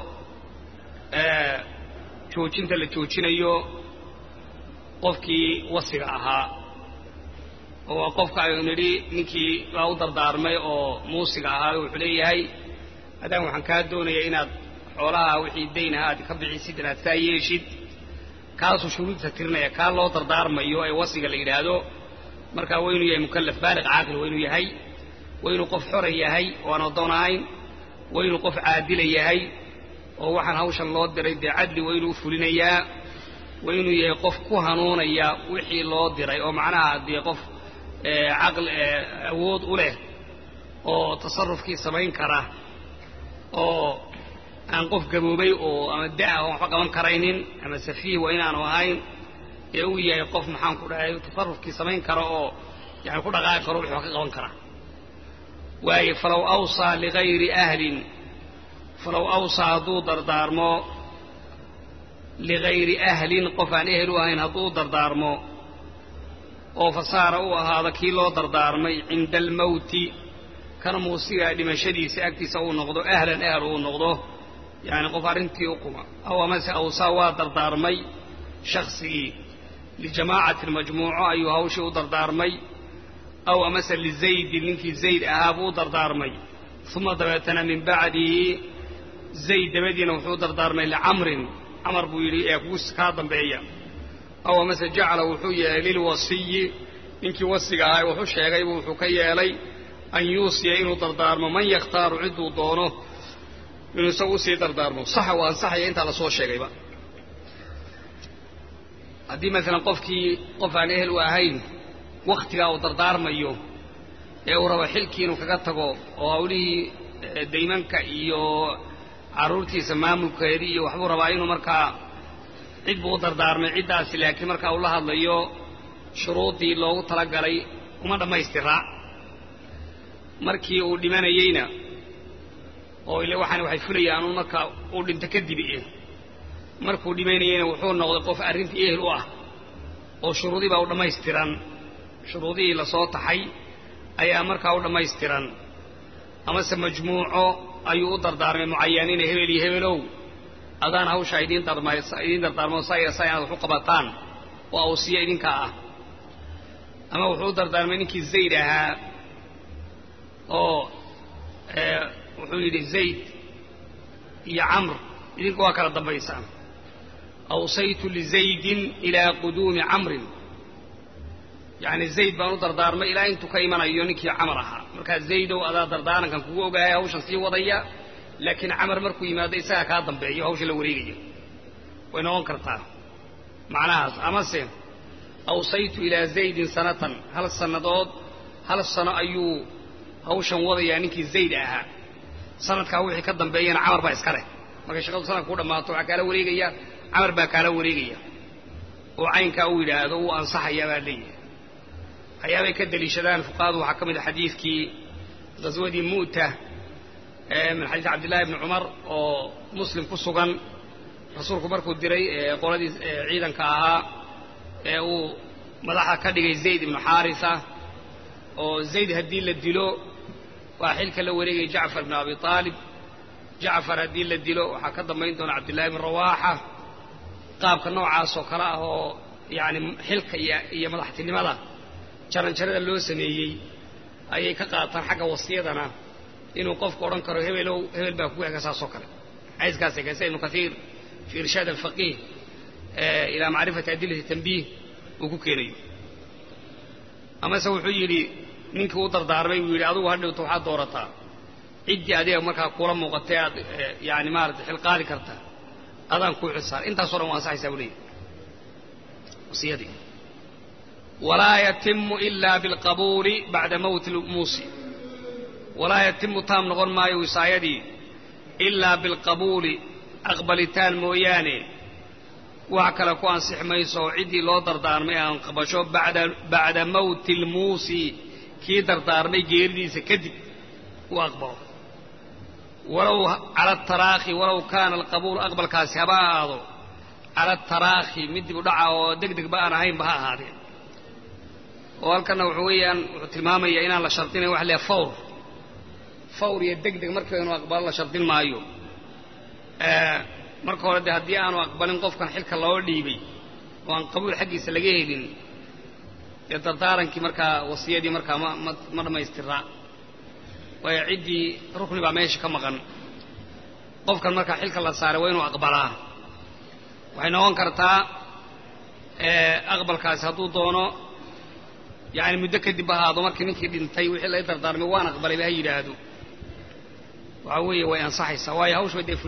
joojinta la joojinayo qofkii wasiga ahaa oo waa qofka aynu nidhi ninkii baa u dardaarmay oo muusiga ahaa wuxuu leeyahay haddaan waxaan kaa doonayaa inaad xoolaha wixii dayn aha aad ka bixisid inaad saa yeeshid kaasuu shuruudta tirinaya kaa loo dardaarmayo ee wasiga la yidhaahdo markaa waa inuu yahay mukallaf baaliq caaqil waa inuu yahay waa inuu qof xora yahay oo aan addoon ahayn waa inuu qof caadila yahay oo waxaan hawshan loo diray dee cadli waa inuu fulinayaa waa inuu yahay qof ku hanuunaya wixii loo diray oo macnaha dee qof caql awood u leh oo tasarufkii samayn kara oo aan qof gaboobay oo ama da-a oon waxba qaban karaynin ama safiih waa inaanu ahayn ee uu yahay qof maxaan ku dhahay tasarufkii samayn kara oo yani ku dhaqaaqi karo wixii wax ka qaban kara waaye falow awsaa ligayri ahlin falow awsaa hadduu dardaarmo ligayri ahlin qof aan ehel u ahayn hadduu u dardaarmo oo fasaara u ahaado kii loo dardaarmay cinda almawti kana muusigaa dhimashadiisa agtiisa uu noqdo ahlan ahal uu noqdo yacni qof arrintii u quma aw amase awsaa waa dardaarmay shaksigii lijamaacatin majmuuco ayuu hawshii u dardaarmay aw amase lizaydin ninkii zayd ahaa buu u dardaarmay uma dabeetana min bacdihi zayd dabadiina wuxuu u dardaarmay licamrin camar buu yidhi ee kugu kaa dambeeya aw amase jacala wuxuu yeelay lilwasiyi ninkii wasiga ahaa wuxu sheegaybu wuxuu ka yeelay an yuusiya inuu dardaarmo man yakhtaaru cidduu doono inuu isagu usii dardaarmo saxa waa ansaxaya intaa lasoo sheegayba haddii maalan qofkii qof aan ehel u ahayn wakhtigaa uu dardaarmayo ee uu rabo xilkii inuu kaga tago oo hawlihii daymanka iyo carruurtiisa maamulkeedii iyo waxbuu rabaa inuu markaa cid buu u dardaarmay ciddaasi laakiin markaa uu la hadlayo shuruuddii loogu talagalay uma dhammaystiraa markii uu dhimanayeyna oo ile waxaan waxay fulayaan un marka uu dhinto kadib eh markuu dhimanayeyna wuxuu noqday qof arrintii ehel u ah oo shuruudii baa u dhammaystiran shuruudihii lasoo taxay ayaa markaa u dhammaystiran amase majmuuco ayuu u dardaarmay mucayaniina hebel iyo hebelow adaan hawshaa idiin idiin dardaarmo saya sa inaad wax u qabataan oo awsiya idinkaa ah ama wuxuu u dardaarmay ninkii zayd ahaa oo wuxuu yidhi zayd iyo camr idinku waa kala dambaysaan awsaytu lizaydin ilaa quduumi camrin yacni zayd baan u dardaarmay ilaa intuu ka imanayo ninkii camar ahaa markaa zaydow adaa dardaarankan kugu ogaaya hawshan sii wadaya laakiin camar markuu yimaado isagaa kaa dambeeyo hawsha la wareegayo way noqon kartaa macnahaas amase awsaytu ilaa zaydin sanatan hal sannadood hal sano ayuu hawshan wadayaa ninkii zayd ahaa sanadkaa wixii ka dambeeyana camar baa iska leh markay shaqadu sanadka ku dhammaato waxaa kaala wareegaya camar baa kaala wareegaya oo caynkaa uu yidhaahdo wuu ansaxayaa baa leeyahay waxyaabay ka deliishadaan fuqahadu waxaa ka mid a xadiidkii ghaswadii mu'ta min xadiis cabdillahi bni cumar oo muslim ku sugan rasuulku markuu diray qoladii ciidanka ahaa ee uu madaxa ka dhigay zayd ibnu xaarisa oo zayd haddii la dilo waa xilka la wareegaya jacfar bn abi aalib jacfar haddii la dilo waxaa ka dambayn doona cabdillahi bn rawaaxa qaabka noocaas oo kale ah oo yacni xilka iyo madaxtinimada jaranjarada loo sameeyey ayay ka qaataan xagga wasiyadana inuu qofku odhan karo hebelow hebel baa kugu ega saasoo kale xadiiskaasay kaysa ibnu kaiir fi irshaad alfaqiih ilaa macrifati adilati tanbiih uu ku keenayo amase wuxuu yidhi ninkii u dardaarmay buu yidhi adugu hadhowta waxaad doorataa ciddii adiga markaa kula muuqatay aad yani maarata xilqaadi karta adaan kuu xilsaar intaasoo dhan waa ansaxaysaa buu leeyahy wasiyadii walaa yatimu ila bilqabuuli bacda mowti lmuusi walaa yatimu taam noqon maayo wisaayadii ilaa bilqabuuli aqbalitaan mooyaane wax kale ku ansix mayso oo ciddii loo dardaarmay aan qabasho bacda mowti lmuusi kii dardaarmay geeridiisa kadib uu aqbalo walow cala ataraakhi walow kaana alqabuulu aqbalkaasi haba ahaado cala ataraakhi mid dib u dhaca oo deg degba aan ahaynba ha ahaadeen oo halkanna wuxuu weeyaan wuxuu tilmaamayaa inaan la shardinayn wax leeya fawr fawr iyo deg deg markiiba inuu aqbalo la shardin maayo marka hore dee haddii aanu aqbalin qofkan xilka loo dhiibay oo aan qabuul xaggiisa laga helin dee dardaarankii markaa wasiyadii markaa ma ma ma dhammaystiraa waayo ciddii rukni baa meesha ka maqan qofkan markaa xilka la saaray waa inuu aqbalaa waxay noqon kartaa aqbalkaasi hadduu doono yani muddo kadib ahaado markii ninkii dhintay wixii laga dardaarmay waan aqbalayba ha yidhaahdo waxa weeye way ansaxaysaa waayo hawshba dee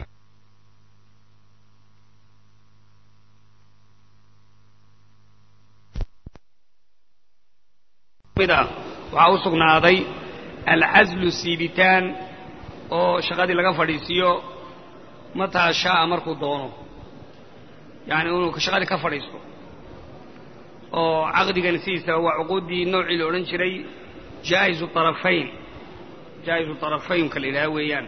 waxaa u sugnaaday alcaslu siibitaan oo shaqadii laga fadhiisiiyo mataa shaaa markuu doono yani inuu shaqadii ka fadhiisto oo caqdigan sidiisaba waa cuquuddii noocii la odhan jiray jaa'izu arafayn jaa'izu arafaynka la yidhaha weeyaan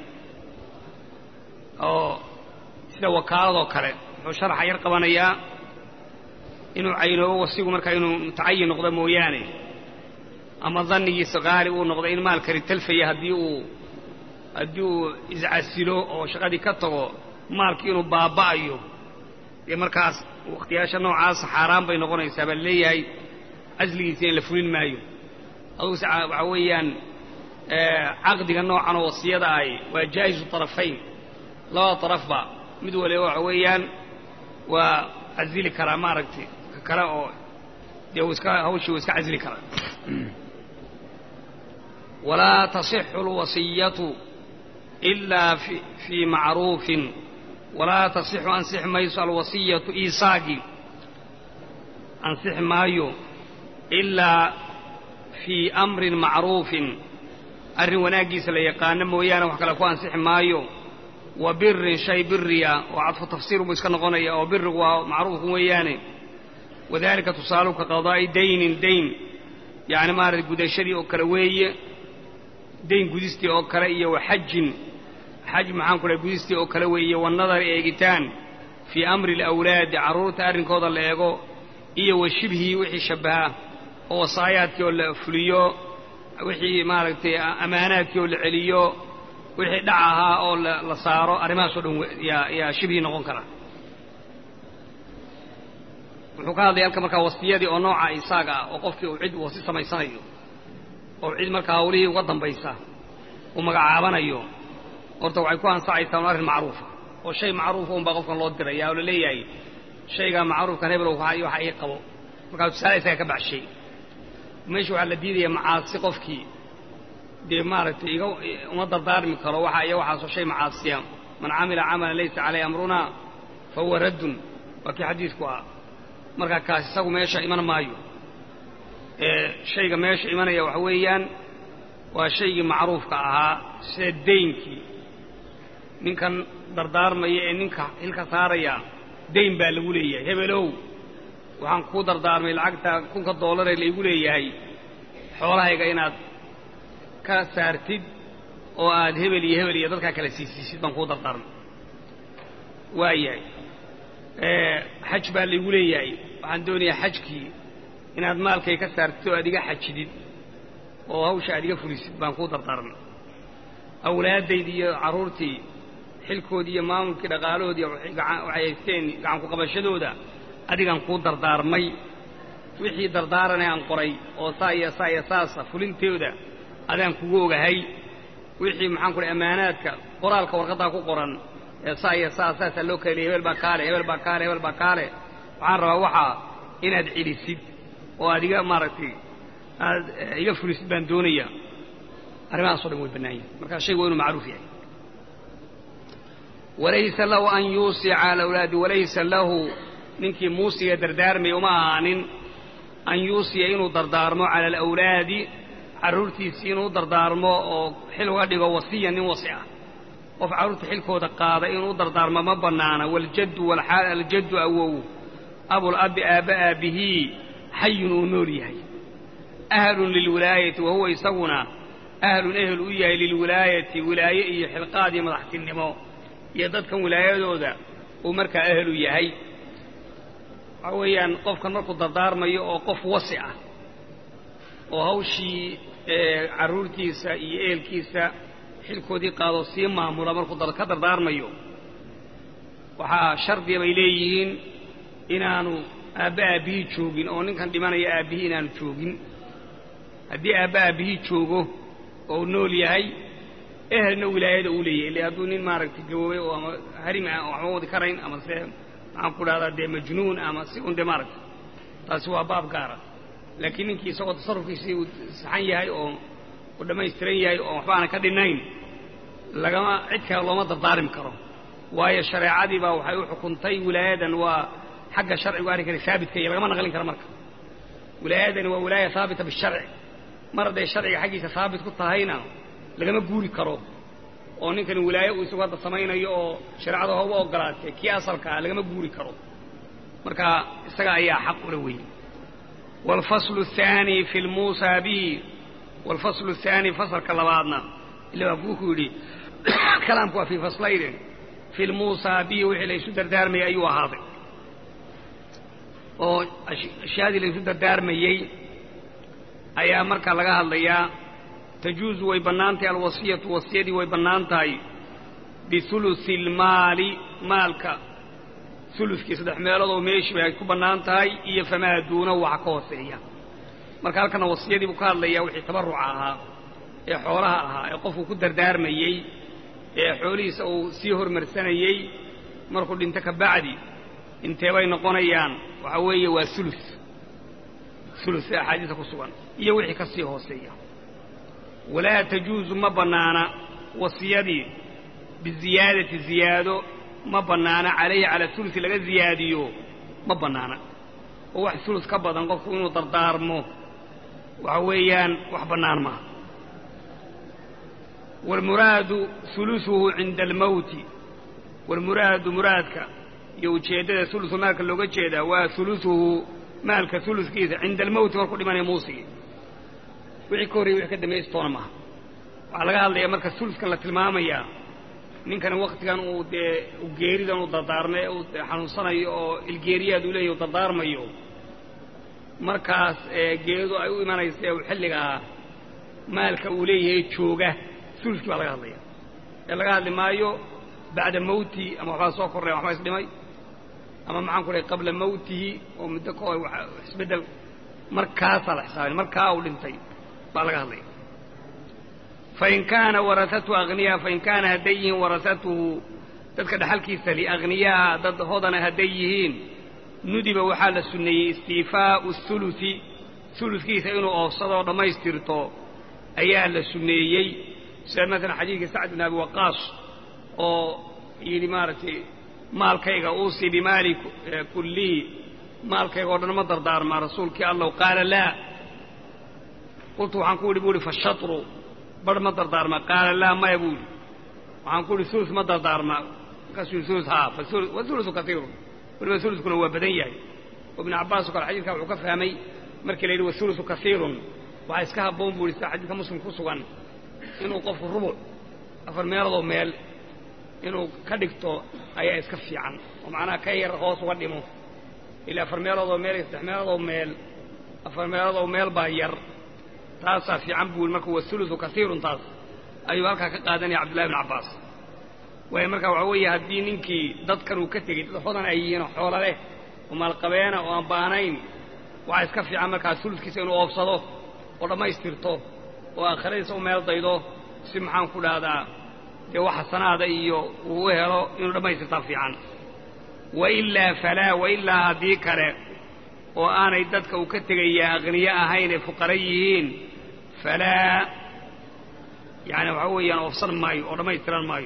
oo sida wakaaladoo kale wuxuu sharaxa yar qabanayaa inuu caynoobo wasigu markaa inuu mutacayin noqdo mooyaane ama dannigiisa qaali uu noqdo in maalkani talfaya haddii uu haddii uu iscasilo oo shaqadii ka tago maalkii inuu baaba'ayo dee markaas wakhtiyaasha noocaasa xaaraan bay noqonaysaa baa leeyahay casligiisa in la fulin maayo aduguse waxaa weeyaan caqdiga noocan oo wasiyada ahi waa jaa'izu tarafayn labada tarafba mid waliba waxa weeyaan waa casili karaa maaragtay ka kale oo dee uu iska hawshii uu iska casili karaa walaa tasixu alwasiyatu ilaa fii macruufin walaa tasixu ansixi mayso alwasiyatu iisaagii ansixi maayo ilaa fii amrin macruufin arrin wanaaggiisa la yaqaano mooyaane wax kale ku ansixi maayo wa birin shay biriya oo cadfu tafsiir buu iska noqonaya oo birigu waa macruufku weeyaane wadalika tusaaluhu ka qadaa'i daynin dayn yacni maarata gudashadii oo kale weeye dayn gudistii oo kale iyo wa xajin xaj maxaan ku dhahay gudistii oo kale weeye wanadari eegitaan fii amri alawlaadi carruurta arrinkooda la eego iyo wa shibhii wixii shabbaha oo wasaayaadkii oo la fuliyo wixii maaragtay ammaanaadkii oo la celiyo wixii dhac ahaa oo la saaro arrimahaasoo dhan yaa yaa shibhii noqon kara wuxuu ka hadlaya halka markaa wasiyadii oo nooca isaaga ah oo qofkii uu cid wasi samaysanayo oo cid markaa hawlihii uga dambaysa uu magacaabanayo horta waxay ku ansaxaysaa un arrin macruufa oo shay macruufa unbaa qofkan loo diraya oo la leeyahay shaygaa macruufkan hebel waxa ii qabo markaa tusaale isaga ka baxshay meesha waxaa la diidaya macaasi qofkii dee maaragtay iga uma dardaarmi karo waxa iyo waxaasoo shay macaasiya man camila camalan laysa caleyh amrunaa fa huwa raddun waa kii xadiidku ah markaa kaas isagu meesha iman maayo shayga meesha imanaya waxa weeyaan waa shaygii macruufka ahaa sida daynkii ninkan dardaarmaya ee ninka hilka saaraya dayn baa lagu leeyahay hebelow waxaan kuu dardaarmay lacagta kunka doolaree laygu leeyahay xoolahayga inaad ka saartid oo aad hebel iyo hebel iyo dadkaa kala siisiisid baan kuu dardaarmay waayahay xaj baa laygu leeyahay waxaan doonayaa xajkii inaad maalkay ka saartid oo aad iga xajidid oo hawsha aad iga fulisid baan kuu dardaarmay awlaaddaydii iyo carruurtii xilkoodii iyo maamulkii dhaqaalahoodii waxay haysteen gacanku-qabashadooda adigaan kuu dardaarmay wixii dardaaranee aan qoray oo saa iyo saa iyo saasa fulintooda adaan kugu ogahay wixii maxaan ku dhahay ammaanaadka qoraalka warqaddaa ku qoran ee saa iyo saa saasaa loo kala leeyay hebel baa kaale hebel baa kaale hebel baa kaale waxaan rabaa waxaa inaad celisid oo aad iga maaragtay aad iga fulisid baan doonaya arrimahaas o dhan way bannaan yihin markaa shaygu waa inuu macruuf yahay walaysa lahu an yuusica cala awlaadi walaysa lahu ninkii muusiga dardaarmaya uma ahaanin an yuusiya inuu dardaarmo cala alawlaadi carruurtiisii inuu dardaarmo oo xil uga dhigo wasiya nin wasi ah qof carruurta xilkooda qaada inuu dardaarmo ma bannaana waljaddu walxaal aljaddu awow abulabbi aabba aabbihii xayun uu nool yahay ahlun lilwilaayati wa huwa isaguna ahlun ehel u yahay lilwilaayati wilaaye iyo xilqaad iyo madaxtinimo iyo dadkan wilaayadooda uu markaa ehelu yahay waxaa weeyaan qofkan markuu dardaarmayo oo qof wasi ah oo hawshii carruurtiisa iyo ehelkiisa xilkoodii qaado sii maamula markuu ka dardaarmayo waxaa shardiya bay leeyihiin inaanu aabba aabbihii joogin oo ninkan dhimanaya aabbihii inaanu joogin haddii aabba aabbihii joogo oo uu nool yahay ehelna wilaayada uu leeyahay ille hadduu nin maaragtay gaboobay oo ama harim ah waxma wadi karayn ama se maxaan ku dhahdaa dee majnuun ama si un dee maaragtay taasi waa baab gaara laakiin ninkii isagoo tasarrufkiisii uu saxan yahay oo uu dhammaystiran yahay oo waxba aanan ka dhinnayn lagama cid kale looma dardaarmi karo waayo shareecadii baa waxay u xukuntay wilaayadan waa xagga sharcigu arrinkani haabitka iyo lagama naqlin karo marka wilaayadani waa wilaaya haabita bisharci mar hadday sharciga xaggiisa haabit ku tahayna lagama guuri karo oo ninkani wilaaye uu isagu hadda samaynayo oo shareecada hooba ogolaatay kii asalka ah lagama guuri karo marka isaga ayaa xaq ula weyn waalfaslu athaani fi lmuusaa bihi waalfaslu athaani fasalka labaadna ila waa kuu ku yidhi kalaamku waa fii faslayne fi lmuusaa bihi wixii laysu dardaarmayay ayuu ahaaday oo ashyaadii laysu dardaarmayey ayaa markaa laga hadlayaa tajuuzu way bannaan tahay alwasiyatu wasiyadii way bannaan tahay bihulusi almaali maalka huluskii saddex meeloodoo meeshii bay ku bannaan tahay iyo famaa duuna waxa ka hooseeya marka halkana wasiyadii buu ka hadlayaa wixii tabarruca ahaa ee xoolaha ahaa ee qofku ku dardaarmayey ee xoolihiisa uu sii hormarsanayey markuu dhinto ka bacdi inteebay noqonayaan waxaa weeye waa ulus ulus ee axaadiisa ku sugan iyo wixii ka sii hooseeya walaa tajuusu ma bannaana wasiyadii biziyaadati ziyaado ma bannaana calayhi cala ulusi laga ziyaadiyo ma bannaana oo wax ulus ka badan qofku inuu dardaarmo waxa weeyaan wax bannaan maaha waalmuraadu ulusuhu cinda almawti waalmuraadu muraadka iyo ujeeddada ulusu maalka looga jeedaa waa ulusuhu maalka uluskiisa cinda almawti markuu dhimanaya muusigii wixii ka horreyay wixii ka dambaystoona maaha waxaa laga hadlayaa marka uluskan la tilmaamayaa ninkani waktigan uu dee geeridan uu dardaarmay uu xanuunsanayo oo ilgeeriyaad uu leeyahy u dardaarmayo markaas geeridu ay u imanaysa ee uu xilligaa maalka uu leeyahay jooga uluskii baa laga hadlaya ee laga hadli maayo bacda mawtihi ama waxbaa soo korreen waxbaa isdhimay ama maxaan ku dhahay qabla mawtihi oo muddo ka hor isbeddel markaasaa la xisaabin markaa uu dhintay baa laga hadlaya fain kaana warasatuhu akhniyaa fain kaana hadday yihiin warasatuhu dadka dhaxalkiisa li akhniyaa dad hodana hadday yihiin nudiba waxaa la sunneeyey istiifaa'u hulusi huluskiisa inuu oofsadoo dhammaystirto ayaa la sunneeyey sida maalan xadiidkii sacd bin abi waqaas oo yidhi maaragtay maalkayga uusii bimaali kullihi maalkayga o dhan ma dardaarmaa rasuulkii allow qaala laa qultu waxaan ku idhi bu uhi fashatru bar ma dardaarmaa qaala laa maya buu idhi waxaan ku idhi ulus ma dardaarmaa markaasuu yidhi ulus haa waulusu kaiirun weliba uluskuna waa badan yahay oo ibnu cabbaas oo kale xadidka wuxuu ka fahmay markii la yidhi waulusu kaiirun waxaa iska habboon buu ihi sida xadiidka muslim ku sugan inuu qofku rubuc afar meeloodoo meel inuu ka dhigto ayaa iska fiican oo macnaha ka yar hoos uga dhimo ilaa afar meeloodoo meel iyo saddex meeloodoo meel afar meeloodoo meel baa yar taasaa fiican buu marka waulusu kaiirun taas ayuu halkaa ka qaadanaya cabdullahi bn cabbaas waayo marka waxaa weeye haddii ninkii dadkan uu ka tegey dad hodan ay yihiin oo xoola leh oo maalqabeena oo aan baanayn waxaa iska fiican markaa uluskiisa inuu oofsado oo dhammaystirto oo aakhiradiisa u meel daydo si maxaan ku dhahdaa dee wax xasanaada iyo uu u helo inuu dhammaystirtaa fiican wailaa falaa wailaa haddii kale oo aanay dadka uu ka tegayaa akhniyo ahayn ee fuqara yihiin falaa yani waxa weeyaan oofsan maayo oo dhammaystiran maayo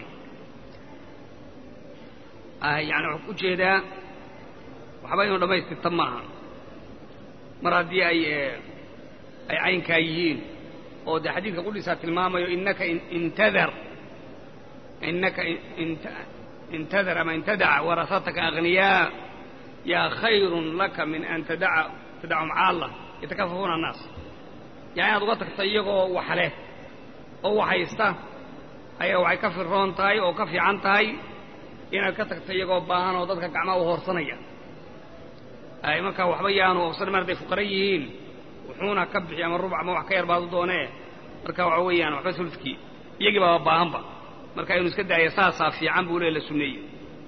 yani waxaa ujeedaa waxba inuu dhammaystirta maaha mar haddii ay ay caynkaa yihiin oo dee xadiidka qudhisaa tilmaamayo inaka intadar inaka intadar ama intadaca warasataka aghniyaa yaa khayrun laka min an tadaca tadacum caalla yatakafafuuna annaas yani inaad uga tagta iyagoo wax leh oo wax haysta ayaa waxay ka firroon tahay oo ka fiican tahay inaad ka tagta iyagoo baahan oo dadka gacmaha u hoorsanaya ay markaa waxba yaanu oofsan mar hadday fuqara yihiin wuxuuna ka bixi ama rubuc ama wax ka yar baadu doonee marka waxa weeyaan waxba suludkii iyagii baaba baahanba marka inuu iska daaya saasaa fiican buu le la sunneeyey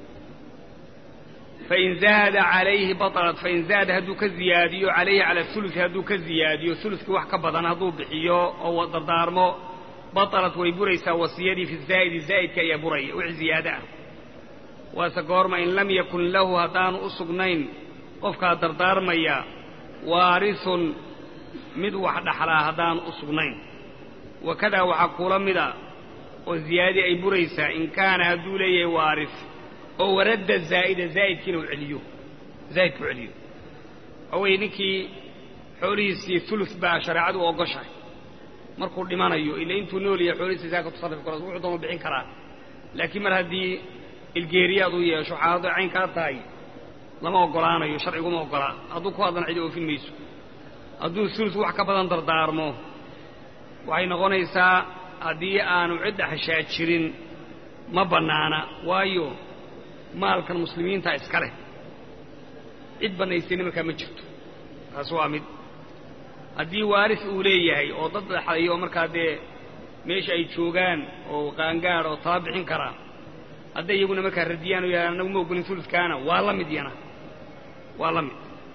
fain zaada calayhi batalat fain zaada hadduu ka ziyaadiyo calayhi cala ulusi hadduu ka ziyaadiyo uluskii wax ka badan hadduu bixiyo oo dardaarmo batalat way buraysaa wasiyadii fi zaa'idi zaa'idka ayaa buraya wix ziyaado ah waase goorma in lam yakun lahu haddaanu u sugnayn qofkaa dardaarmaya waarisun mid wax dhaxlaa haddaanu u sugnayn wakadaa waxaa kuula mida oo ziyaadadii ay buraysaa in kaana hadduu leeyahay waaris oo waradda zaa'ida zaa'idkiina u celiyo zaa'idku celiyo waxa weeye ninkii xoolihiisii ulus baa shareecadu u ogoshahay markuu dhimanayo ila intuu nool yahay xoolihiisii saa ka tasarrufi karo wuxuu doonu bixin karaa laakiin mar haddii ilgeeriyaad u yeesho xaalado cayn kaa tahay lama oggolaanayo sharciguma oggolaa hadduu ku hadlana cidi oofin mayso hadduu ulus wax ka badan dardaarmo waxay noqonaysaa haddii aanu cidda xashaa jirin ma bannaana waayo maalkan muslimiinta iska leh cid bannaysayna markaa ma jirto taas waa mid haddii waaris uu leeyahay oo dad dhexlayo oo markaa dee meesha ay joogaan oo qaangaad oo tala bixin karaa hadday iyaguna markaa radiyaan oo yahaan anagu ma ogolin uluskaana waa la mid yana waa la mid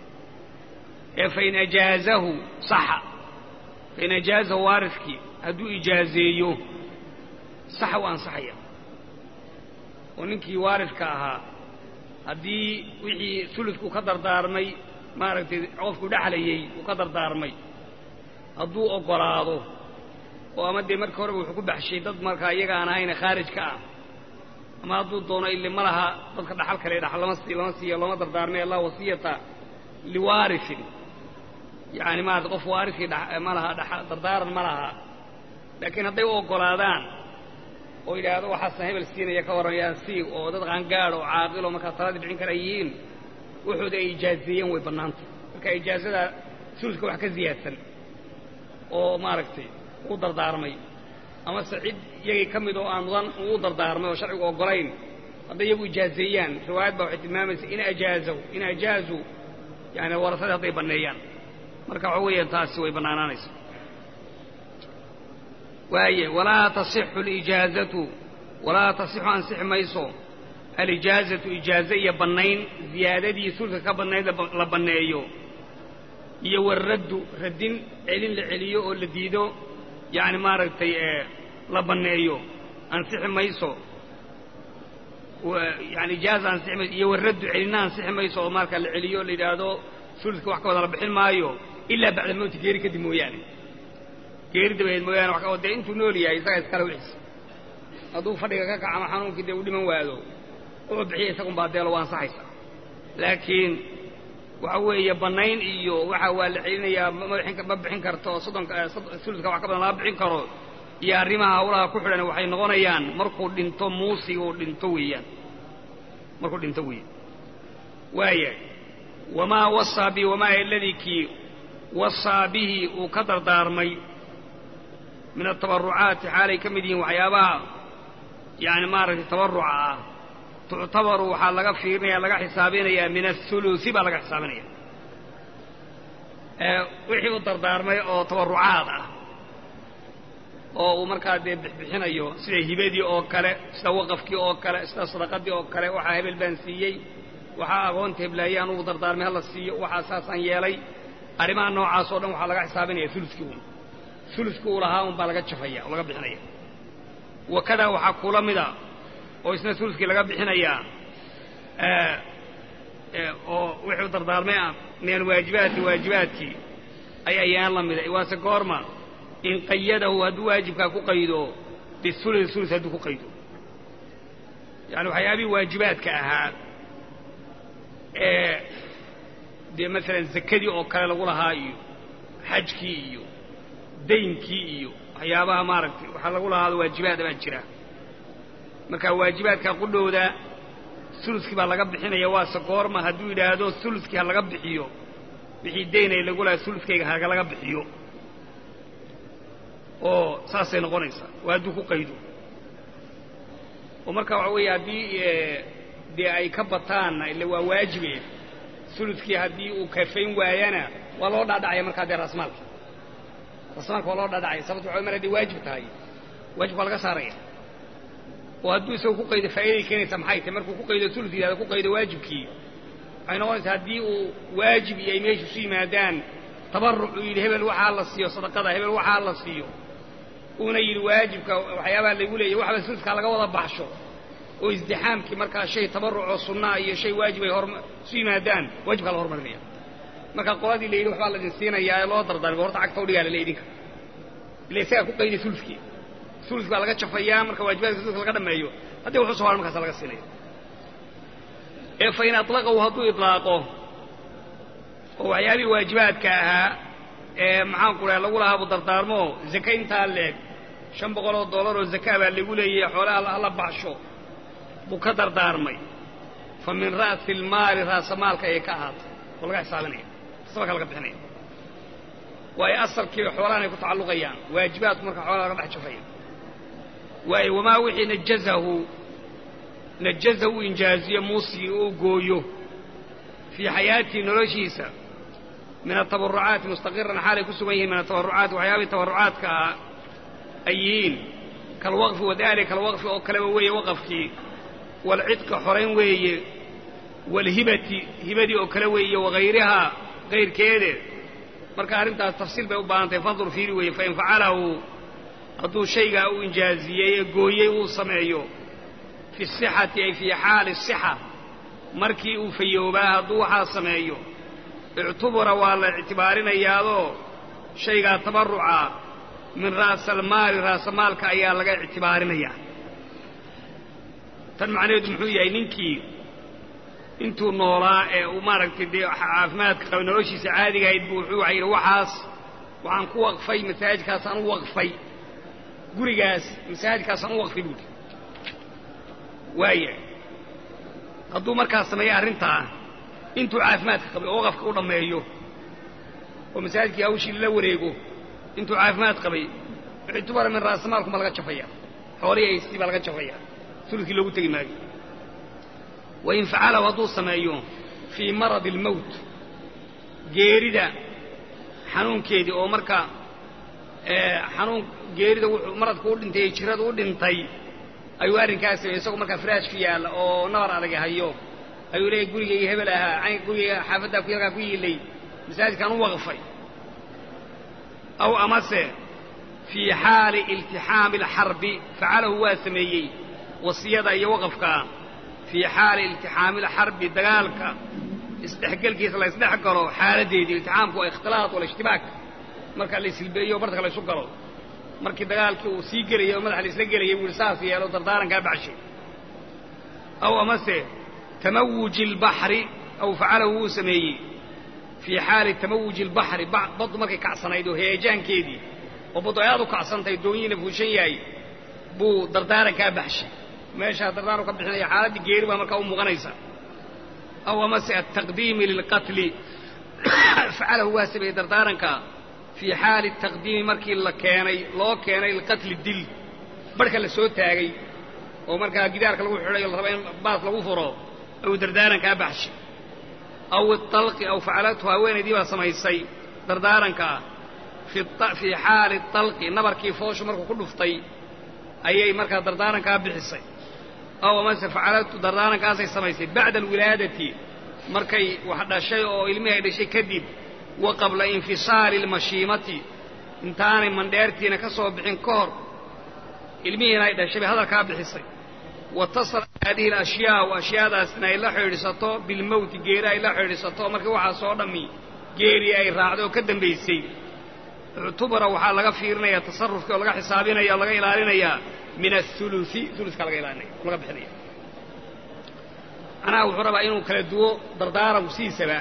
ee fain ajaazahu saxa fain ajaazahu waariskii hadduu ijaazeeyo saxa u ansaxaya oo ninkii waariska ahaa haddii wixii suludku ka dardaarmay maaragtay qofku dhexlayey uu ka dardaarmay hadduu oggolaado oo ama dee markii horeba wuxuu ku baxshay dad markaa iyaga aan ahayna khaarij ka ah ama hadduu doono ile ma laha dadka dhaxal kale dhaxal lama sii lama siiyo looma dardaarmay allah wasiyata liwaarisin yacani maarata qof waariskii ma laha dardaaran ma laha laakiin hadday u oggolaadaan oo yidhaahdo waxaasna hebel siinaya ka warramayaan sii oo dad qaangaad oo caaqil oo markaa taladii bixin kara yihiin wuxuuda ay ijaazeeyeen way bannaantay marka ijaazada suluska wax ka ziyaadsan oo maaragtay uu dardaarmay amase cid iyagii ka mid oo aan mudan uu dardaarmay oo sharcigu oggolayn hadday iyagu ijaazeeyaan riwaayad baa waxay tilmaamaysa in ajaazaw in ajaazuu yani warasadii hadday banneeyaan marka waxa weeyaan taasi way bannaanaanaysa waaye walaa tasixu alijaazatu walaa tasixu ansixi mayso alijaazatu ijaaze iyo bannayn ziyaadadii sulka ka bannayd la banneeyo iyo waraddu raddin celin la celiyo oo la diido yacni maaragtay la banneeyo ansixi mayso yani ijaaza ansixi mayso iyo waraddu celinna ansixi mayso oo marka la celiyo o la yidhaahdo sulka wax ka badan la bixin maayo ilaa bacda mawti geeri kadib mooyaane geeri dabadeed mooyaane oo dee intuu nool yahay isaga iskale wixiis hadduu fadhiga ka kaca ama xanuunkii dee u dhiman waado wuxuu bixiya isagun baa deelo waa ansaxaysa laakiin waxa weeye bannayn iyo waxa waa la celinayaa ma bixin karto soddonka suluska wax ka badan lama bixin karo iyo arrimaha hawlaha ku xidhan waxay noqonayaan markuu dhinto muusiga uu dhinto weeyaan markuu dhinto weeyaan waaya wamaa wasaa bi wamaa aladii kii wasaa bihi uu ka dardaarmay min atabarucaati xaalay ka mid yihiin waxyaabaha yani maaragtay tabaruca ah tuctabaru waxaa laga fiirinaya laga xisaabinayaa min athulusi baa laga xisaabinaya wixii u dardaarmay oo tabarucaad ah oo uu markaa dee bixbixinayo sida hibadii oo kale sida waqafkii oo kale sida sadaqadii oo kale waxaa hebel baan siiyey waxaa agoonta heblaayay anugu dardaarmay hala siiyo waxaa saasaan yeelay arrimaha noocaas oo dhan waxaa laga xisaabinaya uluskii un uluskii uu lahaa un baa laga jafaya oo laga bixinaya wakadaa waxaa kula mida oo isna uluskii laga bixinayaa oo wuxuu dardaarmay ah min alwaajibaati waajibaadkii ay ayaan la mida waase goorma in qayadahu hadduu waajibkaa ku qaydo bisulus sulus hadduu ku qaydo yani waxyaabihii waajibaadka ahaa ee dee masalan zakadii oo kale lagu lahaa iyo xajkii iyo daynkii iyo waxyaabaha maaragtay waxaa lagu lahaado waajibaada baa jira marka waajibaadka qudhowda suluskii baa laga bixinaya waase goorma hadduu yidhaahdo suluskii ha laga bixiyo wixii daynay lagu lahaa suluskayga halaga bixiyo oo saasay noqonaysaa waa hadduu ku qaydo oo marka waxa weeye haddii dee ay ka bataanna ille waa waajibe suluskii haddii uu kafayn waayana waa loo dhaadhacaya markaa dee raasmaalka raasmaalka waa loo dhaadhacaya sababto waxa mar hadday waajib tahay waajibka waa laga saaraya oo hadduu isagu ku qaydo faa'iday keenaysa maxay tahay markuu ku qaydo sulus yidhahdo ku qaydo waajibkii waxay noqonaysaa haddii uu waajib iyo ay meesha isu yimaadaan tabarruc uu yidhi hebel waxaa la siiyo sadaqada hebel waxaa la siiyo uuna yidhi waajibka waxyaabaha laygu leeyahy waxba suluskaa laga wada baxsho oo isdixaamkii markaa shay tabarruc oo sunnaa iyo shay waajib ay hor isu yimaadaan waajibkaa la hormarinaya marka qoladii la yidhi waxbaa laydin siinayaa ee loo dardaarmay horta cagta udhigaa lale idinka ila isagaa ku qayday suluskii sulus baa laga jafayaa marka waajibaadka suluska laga dhameeyo haddii wuxuu soo hara markaasa laga siinaya ee fa in aطlaqahu hadduu iطlaaqo oo waxyaabihii waajibaadka ahaa ee maxaan ku dhaha lagu lahaabu dardaarmo zake intaa leeg shan boqol oo dollar oo zakaa baa lagu leeyahay xoolaha hala baxsho buu ka dardaarmay fa min ra'si almaali raasamaalka ayay ka ahaatay oo laga xisaabinaya tasabaka laga bixinaya waayo asalkii xoolahan ay ku tacalluqayaan waajibaadku marka xoolaha laga dhex jafaya waayo wamaa wixii najazahu najaza uu injaaziyo muusigii uu gooyo fii xayaatii noloshiisa min atabarucaati mustaqiran xaalay ku sugan yihiin min atabarucaati waxyaabihii tabarucaadka ah ay yihiin kalwaqfi wadaalika kalwaqfi oo kaleba weeye waqafkii waalcidqa xorayn weeye waalhibati hibadii oo kale weeye wagayrihaa kayrkeede marka arrintaas tafsiil bay u baahantahay fandur fiiri weeye fain facalahu hadduu shaygaa uu injaaziyey ee gooyey uu sameeyo fi sixati ay fii xaali sixa markii uu fayoobaa hadduu waxaa sameeyo ictubura waa la ictibaarinayaadoo shaygaa tabarruca min ra'saalmaali raasamaalka ayaa laga ictibaarinayaa tan macnaheedu muxuu yahay ninkii intuu noolaa ee uu maaragtay dee caafimaadka qabay noloshiisa caadiga ahayd buu wuxuu yidhi waxaas waxaan ku waqfay masaajidkaasaan u waqfay gurigaas masaajidkaasaan u waqfay buuhi waaya hadduu markaas sameeyo arrintaa intuu caafimaadka qabay oo waqafka u dhammeeyo oo masaajidkii hawshii lala wareego intuu caafimaad qabay ictubara min raasamaalku ma laga jafaya xoolihii haystii baa laga jafaya suludkii loogu tegi maayo wain facalahu hadduu sameeyo fii maradi almowt geerida xanuunkeedii oo marka xanuun geerida wuxuu maradku u dhintay ee jiradu u dhintay ayuu arrinkaas sameeyey isagoo markaa firaashku yaalla oo nabar adag hayo ayuu leeyahy gurigayga hebel ahaa gurigayga xaafaddaa ku yarkaa ku yiilay masaajidkaan u waqfay aw amase fii xaali iltixaami alxarbi facalahu waa sameeyey wasiyada iyo waqafkaa fii xaali iltixaami alxarbi dagaalka isdhexgelkiisa la ysdhex galo xaaladdeedii iltixaamku waa ikhtilaaq walishtibaak marka la isilbeeyo bartaka la ysu galo markii dagaalkii uu sii gelayay oo madaxa la isla gelayay buu yihi saas yeelo dardaarankaa baxshay aw amase tamawuji albaxri aw facalahu wuu sameeyey fii xaali tamawuji albaxri baddu markay kacsanayd oo heejaankeedii oo baddu ay aad u kacsantahay doonyihiina fuushan yahay buu dardaarankaa baxshay meeshaa dardaaran ka bixinaya xaaladdii geeri baa markaa u muuqanaysa aw amase altaqdiimi lilqatli facalahu waa sameeyey dardaaranka fii xaali taqdiimi markii la keenay loo keenay liqatli dil barhka la soo taagay oo markaa gidaarka lagu xidhay o la raba in baas lagu furo ayuu dardaarankaa baxshay aw italqi aw facalathu haweenaydii baa samaysay dardaarankaa fii xaali talqi nabarkii fooshu markuu ku dhuftay ayay markaa dardaarankaa bixisay aw amase facalatu dardaarankaasay samaysay bacda alwilaadati markay wax dhashay oo ilmihii ay dhashay kadib wa qabla infisaali almashiimati intaanay mandheertiina ka soo bixin ka hor ilmihiina ay dhashay bay hadalkaa bixisay watasala haadihi alashyaau ashyaadaasna ay la xidhiidhsato bilmowti geeri ay la xidhiidhsato markii waxaa soo dhammi geeri ay raacday oo ka dambaysay ictubara waxaa laga fiirinayaa tasarufkii oo laga xisaabinaya o laga ilaalinayaa min athulusi uluska laga ilaalinaya laga bixinaya macnaha wuxuu rabaa inuu kala duwo dardaaranku sidiisaba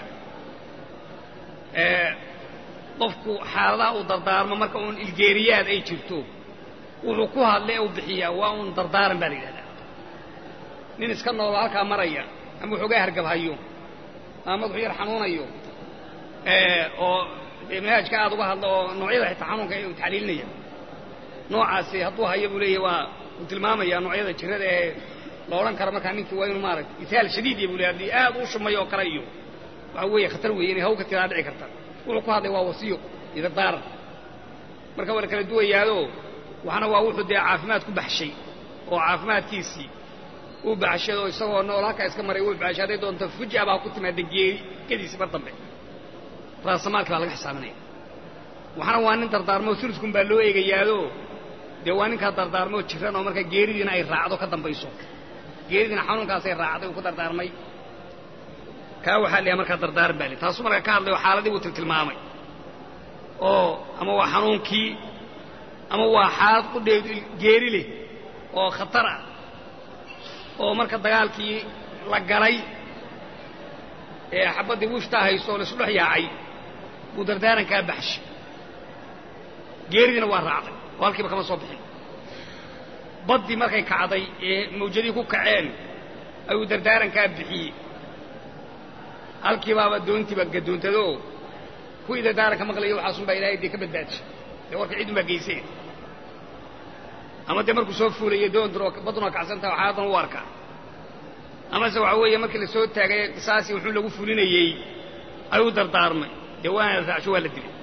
qofku xaaladaha uu dardaarmo marka uun ilgeeriyaad ay jirto wuxuu ku hadlay uu bixiyaa waa uun dardaaran baa la yidhahdaa nin iska noolo halkaa maraya ama waxoogaa hargabhayo ama madaxu yar xanuunayo oo dee manhaajka aad uga hadlo oo noocyada xitaa xanuunka uu taxliilinaya noocaasi hadduu hayo buu leeyahy waa uu tilmaamaya noocyada jirada ee la odhan karo markaa ninkii waa inuu maaragta itaal shadiidiya buu leey haddii aad u shumayo oo kale iyo waxa weeye khatar weeye inay haw ka tiraa dhici karta wuxuu ku hadlay waa wasiyo iyo dardaaran marka waa la kala duwayaado waxna waa wuxuu dee caafimaad ku baxshay oo caafimaadkiisii uu baxshay oo isagoo nool halkaa iska maray uu baxshay hadday doonto fuja baa ku timaada geeri gediisi mar dambe raasamaalki baa laga xisaabinaya waxna waa nin dardaarmo suluskun baa loo eegayaado dee waa ninkaa dardaarmoo jiran oo markaa geeridiina ay raacdo ka dambayso geeridiina xanuunkaasay raacday uu ku dardaarmay kaa waxaa la yahay markaa dardaaran baa li taasuu markaa ka hadlayo xaaladii buu tiltilmaamay oo ama waa xanuunkii ama waa xaalad qudheed geeri leh oo khatar ah oo marka dagaalkii la galay ee xabaddii wiftaa hayso oo laisu dhex yaacay buu dardaarankaa baxshay geeridiina waa raacday oo halkiiba kama soo bixin baddii markay kacday ee mawjadii ku kaceen ayuu dardaarankaa bixiyey halkiibaaba doontiiba gadoontado kuwii dardaaranka maqlaya waxaasun baa ilaahay dee ka badbaadishay dee warka ciidun baa geyseen ama dee markuu soo fuulayo doontur badduna kacsantaha xaaladan u arkaa amase waxa weeye markii la soo taagay qisaasii wuxuu lagu fulinayey ayuu dardaarmay dee waana la raacsho waa la dilay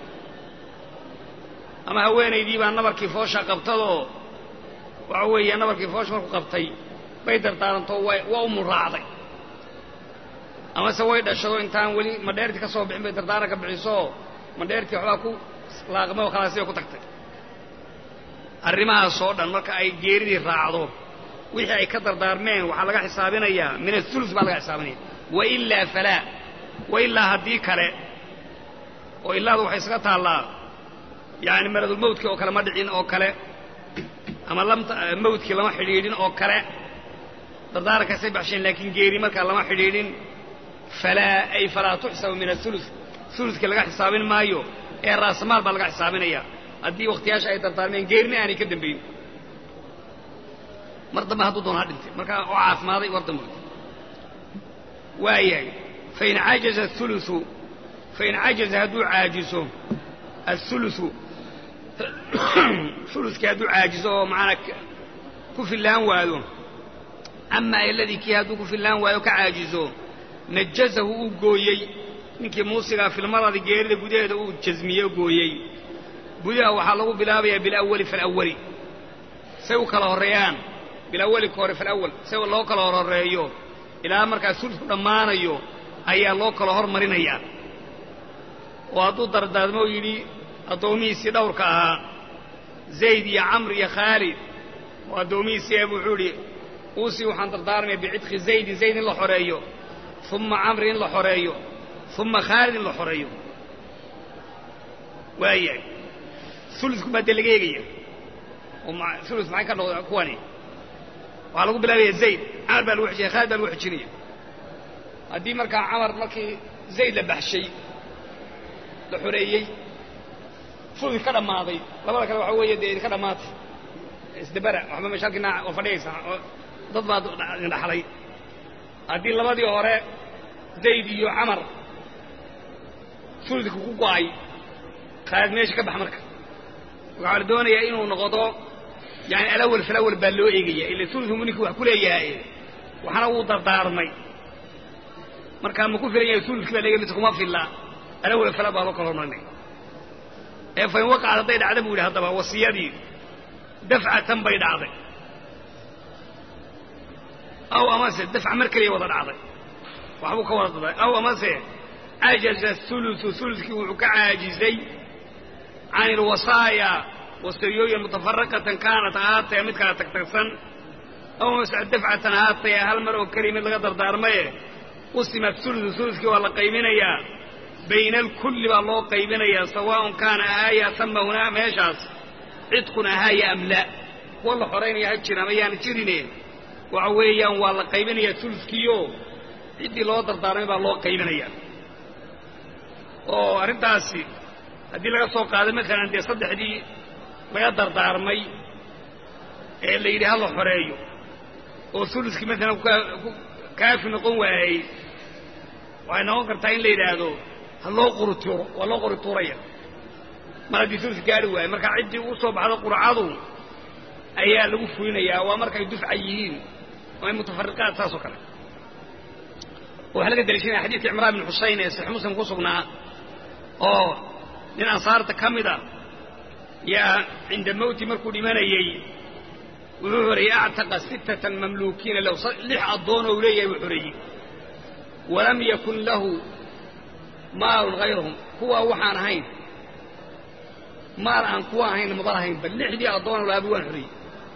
ama haweenaydii baa nabarkii foosha qabtadoo waxa weeye nabarkii foosha markuu qabtay bay dardaaranto waa u muraacday amase way dhashado intaan weli madheertii ka soo bixin bay dardaaranka bixisooo madheertii waxbaa ku laaqmay oo khalaasibay ku tagtay arrimahaasoo dhan marka ay geeridii raacdo wixii ay ka dardaarmeen waxaa laga xisaabinayaa min athulus baa laga xisaabinaya wailaa falaa wailaa haddii kale oo ilaadu waxay isaga taallaa yani maradulmawdkii oo kale ma dhicin oo kale ama mawdkii lama xidhiidhin oo kale dardaarankaasay baxsheen laakiin geeri markaa lama xidhiidhin falaa ay falaa tuxsabu min aulus uluskii laga xisaabin maayo ee raasamaal baa laga xisaabinaya haddii wakhtiyaasha ay dardaarmeen geerina aanay ka dambayn mar dambe hadduu doon ha dhintay markaa oo caafimaaday war dambe waayahay fain cajaza aulusu fain cajaza hadduu caajiso aulusu uluskii hadduu caajiso oo macanaa ku fillaan waayo ama aladii kii hadduu ku fillaan waayo ka caajizo najazahu uu gooyey ninkii muusigaa filmaradi geerida gudaheeda uu jasmiye gooyey gudaha waxaa lagu bilaabayaa bilawali falawali say u kala horreeyaan bilawali ka hore falawal say loo kala horhoreeyo ilaa markaa sulku dhammaanayo ayaa loo kala hormarinayaa oo hadduu dardaarmo yidhi addoomihiisii dhowrka ahaa zayd iyo camr iyo khaalid oo addoomihiisii eeb wuxuu idhi uusii waxaan dardaarmaya bicidqi zaydin zayd in la xoreeyo uma camri in la xoreeyo uma khaalid in la xoreeyo waayahay ulusku baa dee laga eegaya oo ulus maxay ka noqda kuwani waxaa lagu bilaabaya zayd camar baa lagu xijinaya khaalid baa lagu xijinaya haddii markaa camar markii zayd la baxshay la xoreeyey fulki ka dhammaaday labada kale waxaa weeye dee idinka dhammaatay isdabara waxba meesha halkiina oo fadhiyaysa oo dad baad dhaxlay haddii labadii hore zayd iyo camar sulidka ku go'ay khaalid meesha ka bax marka waxaa la doonayaa inuu noqdo yani alawal falawal baa loo eegaya ila sulidku ninkii wax ku leeyahay waxna wuu dardaarmay markaa ma ku filan yahay sulidkii baa leegay mise kuma filla alawal fala baa loo kala hormarinay ee fain waqacad hadday dhacda buu yidhi haddaba wasiyadii dafcatan bay dhacday aw amase dafca mar keliya wada dhacday waxbuu ka wada daday aw amase cajaza ulusu ulukii wuxuu ka caajizay can ilwasaaya wasiyooyin mutafaraqatan kaanat ahaatee mid kala tagtagsan aw amase dafcatan ahaatee hal mar oo keliya mid laga dardaarmaye qusima ulusu ulukii waa la qayminayaa bayna alkulli baa loo qaybinayaa sawaaءun kaana ahaaya sama hunaa meeshaas cidqun ahaaya am la kuwa la xoraynaya ha jira ama yaana jirine waxa weeyaan waa la qaybinayaa uluskiio ciddii loo dardaarmay baa loo qaybinaya oo arrintaasi haddii laga soo qaado maalan dee saddexdii laga dardaarmay ee la yidhi ha la xoreeyo oo uluskii maalan kaafi noqon waayey waxay noqon kartaa in la yidhaahdo ha loo qorituuro waa loo qorituuraya mar haddii sulus gaari waayo marka ciddii u soo baxdo qurcadu ayaa lagu fulinayaa waa markay dufca yihiin oo ay mutafariqaad saas oo kale waxaa laga daliishanaya xadiidka cimraan bin xuseyn ee saxiix muslim ku sugnaa oo nin ansaarta ka mid a yaa cinda mawti markuu dhimanayey wuxuu xoreeyey actaqa sittatan mamluukiina lahu lix addoon ou leeyahay buu xoreeyey walam yakun lahu maalun hayrahum kuwaa waxaan ahayn maal aan kuwa ahayn mudan ahayn bal lixdii addoon laabu waan xoreeyey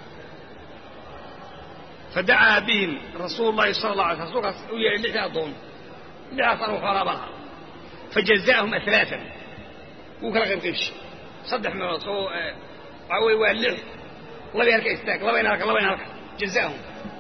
fadacaa bihim rasuulu llahi sala la alay sl rsulkaas u yeedhay lixdii addoon lixdaas anagu xoolaa baan ahaa fajaza'ahum alaaan wuu kala qaybqaybshay saddex meelood soo waxaa weye waa lix labay halka istaag labayna halka labayna halka jaza'ahum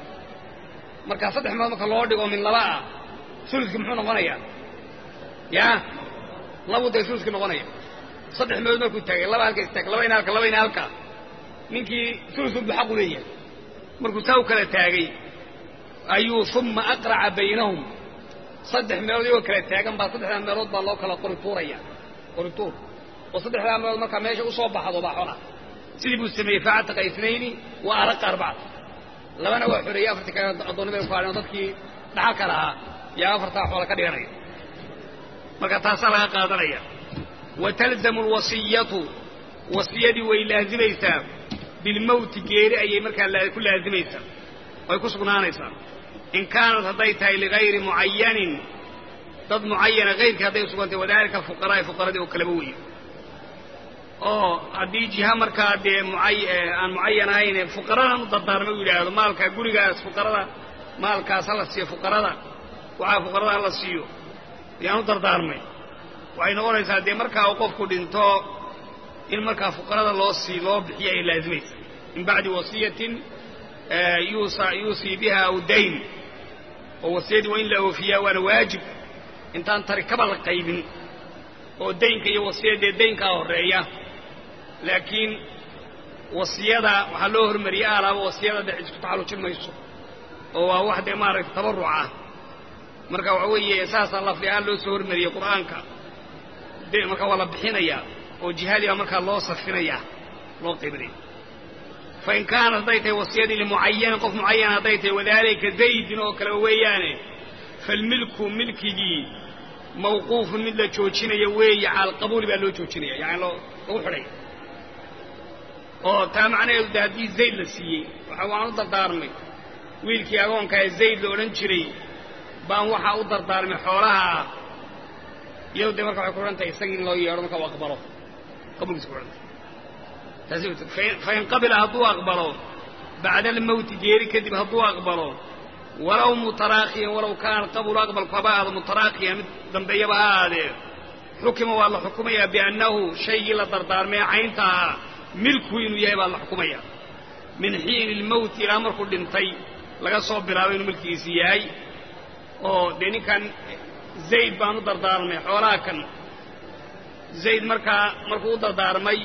marka saddex meelood marka loo dhigo min laba ah uluskii muxuu noqonayaa yaa labuu dee uluskii noqonaya saddex meelood markuu taagay laba halka istaag labayna halka labayna halka ninkii ulusun buu xaqu leeyahay markuu saa u kala taagay ayuu uma aqraca baynahum saddex meelood iyagoo kala taagan baa saddexdaa meelood baa loo kala qorituuraya qorituur oo saddexdaa meelood markaa meesha usoo baxdo baa xola sidii buu sameeyey facataqa isnayni wa araqa arbacata labana waa xoreeyey afartii kale addoonnimay ku hadheen oo dadkii dhaxalka lahaa yaa afartaa xoola ka dhiganaya marka taasaa laga qaadanaya wa talzamu alwasiyatu wasiyadii way laazimaysaa bilmowti geeri ayay markaa ku laazimaysaa way ku sugnaanaysaa in kaanat hadday tahay ligayri mucayanin dad mucayana hayrkii hadday usugantay wadalika fuqaraai fuqaradii oo kaleba weeye oo haddii jiha markaa dee aan mucayan ahayn fuqaradan u dardaarmay u yidhaahdo maalka gurigaas fuqarada maalkaas hala siiyo fuqarada waxaa fuqarada hala siiyo yaan u dardaarmay waxay noqonaysaa dee markaa uu qofku dhinto in markaa fuqarada loo sii loo bixiyo ay laazimaysa min bacdi wasiyatin yuusii biha aw dayn oo wasiyadii waa in la oofiyaa waana waajib intaan tarikaba la qaybin oo daynka iyo wasiyadee daynkaa horreeya laakiin wasiyada waxaa loo hormariyey alaaba wasiyada dee cid isku taxallujin mayso oo waa wax dee maaragtay tabarruc ah marka waxa weeye saasaa lafdi ahaan loo soo hormariyey qur'aanka marka waa la bixinayaa oo jihadii baa markaa loo safinayaa loo qaybinaya fain kaanat hadday tahay wasiyadii limucayanin qof mucayana hadday tahay wadaalika zaydin oo kaleba weeyaane falmilku milkigii mawquufun mid la joojinaya weeye cala alqabuuli baa loo joojinaya yani lagu xidhaya oo taa macnaheedu de haddii zayd la siiyey waxa waan u dardaarmay wiilkii agoonkaa zayd la odhan jiray baan waxaa u dardaarmay xoolaha iyado dee marka waxay ku xidhan tahay isagii in loo yeedho marka u aqbalo qabuulkiisa ku xidhantay fain qabila hadduu aqbalo bacda almowti geeri kadib hadduu aqbalo walow mutaraakiyan walow kaana qabulu aqbalku haba ahaado mutaraakiyan mid dambeeyaba ha ahaadee xukima waa la xukumayaa biannahu shaygii la dardaarmee caynta ahaa milku inuu yahay baa la xukumaya min xiini ilmowti ilaa markuu dhintay laga soo bilaabo inuu milkigiisi yahay oo dee ninkan zayd baan u dardaarmay xoolaha kan zayd markaa markuu u dardaarmay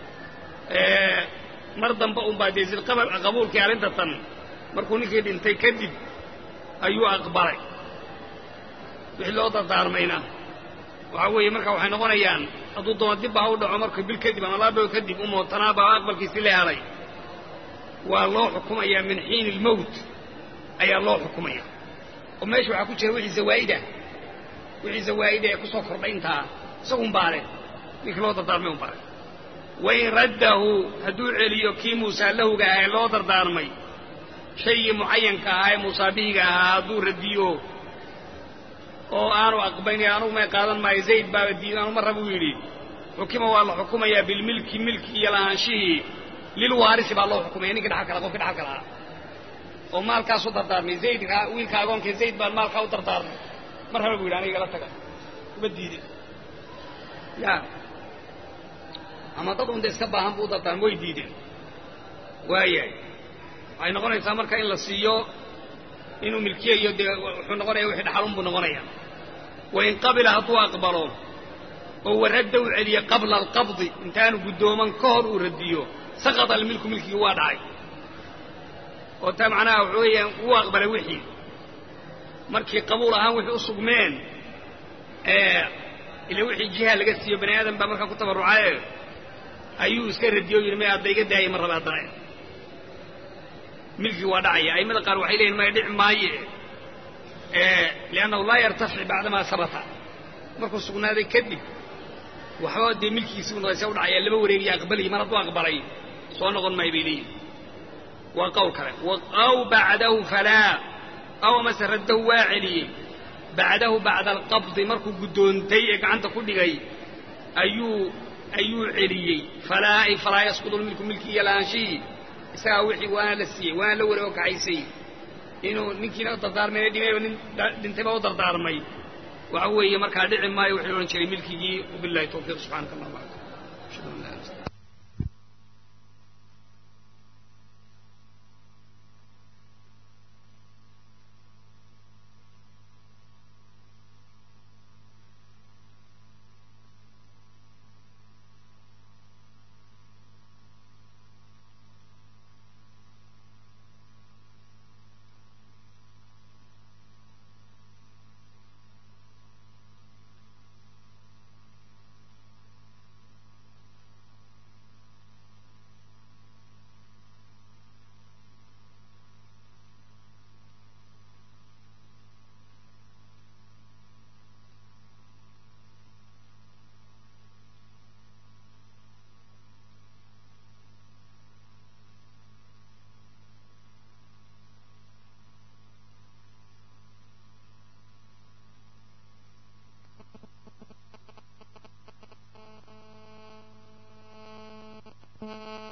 mar dambe unbaa dee qabuulkii arrinta tan markuu ninkii dhintay kadib ayuu aqbalay wixii loo dardaarmayna waxaa weeye marka waxay noqonayaan hadduu doono dibba ha u dhaco markuu bil kadib ama laba bilood kadib u mootanaaba aqbalkiisii la helay waa loo xukumayaa min xiini ilmowt ayaa loo xukumaya oo meesha waxaa ku jira wixii zawaa'idah wixii zawaa'ida ee ku soo kordhay intaa isagun baale ninkii loo dardaarmay un baale wain raddahu hadduu celiyo kii muusaa lahuga ahaa ee loo dardaarmay shaygii mucayanka ahaa ee muusaabihiga ahaa hadduu radiyo oo aanu aqbayn anugu may qaadan maayo zayd baaba diidan anu marra buu yidhi xukima waa la xukumayaa bilmilki milki iyo lahaanshihii lilwaarisi baa loo xukumaya ninkii dhaxalka laha qofkii dhaxalka lahaa oo maalkaasu dardaarmay zaydka wiilka agoonka zayd baan maalkaa u dardaarmay mar raba buu yidhi aniga igala taga uma diidin ya ama dad unda iska baahan buu u dardaarmay way diideen waayahay waxay noqonaysaa marka in la siiyo inuu milkiyayo dee wuxuu noqonaya wixii dhaxalun buu noqonaya wain qabila hadduu aqbalo oo waradda u celiye qabla alqabdi intaanu guddooman ka hor uu radiyo saqata almilku milkigii waa dhacay oo taa macnaha waxa weeyaan wuu aqbalay wixii markii qabuul ahaan wixii u sugmeen ila wixii jiha laga siiyo bani aadam baa markaa ku tabarrucaye ayuu iska radiyo o yidhi may hadda iga daayay mar raba haddana milkii waa dhacaya a'immada qaar waxay leeyihin maya dhici maaye liannahu laa yartafic bacdamaa sabata markuu sugnaaday kadib waxba dee milkiisii u noqdaysa u dhacaya laba wareegiyo aqbaliyi mar hadduu aqbalay soo noqon maayo bay leeyihin waa qowl kale aw bacdahu falaa aw amase raddahu waa celiyey bacdahu bacda alqabdi markuu guddoontay ee gacanta ku dhigay ayuu ayuu celiyey falaa ay falaa yasqudu lmilku milki iyo laanshihii isagaa wixii waana la siiyey waana la wareego kaxaysay inuu ninkiina dardaarmayna dhimayba nin dhintayba u dardaarmay waxa weeye markaa dhici maayo wuxuu odhan jiray milkigii wabillahi tawfiiq subxaanaka allah bacd ashhadu an laa ilaha Thank you.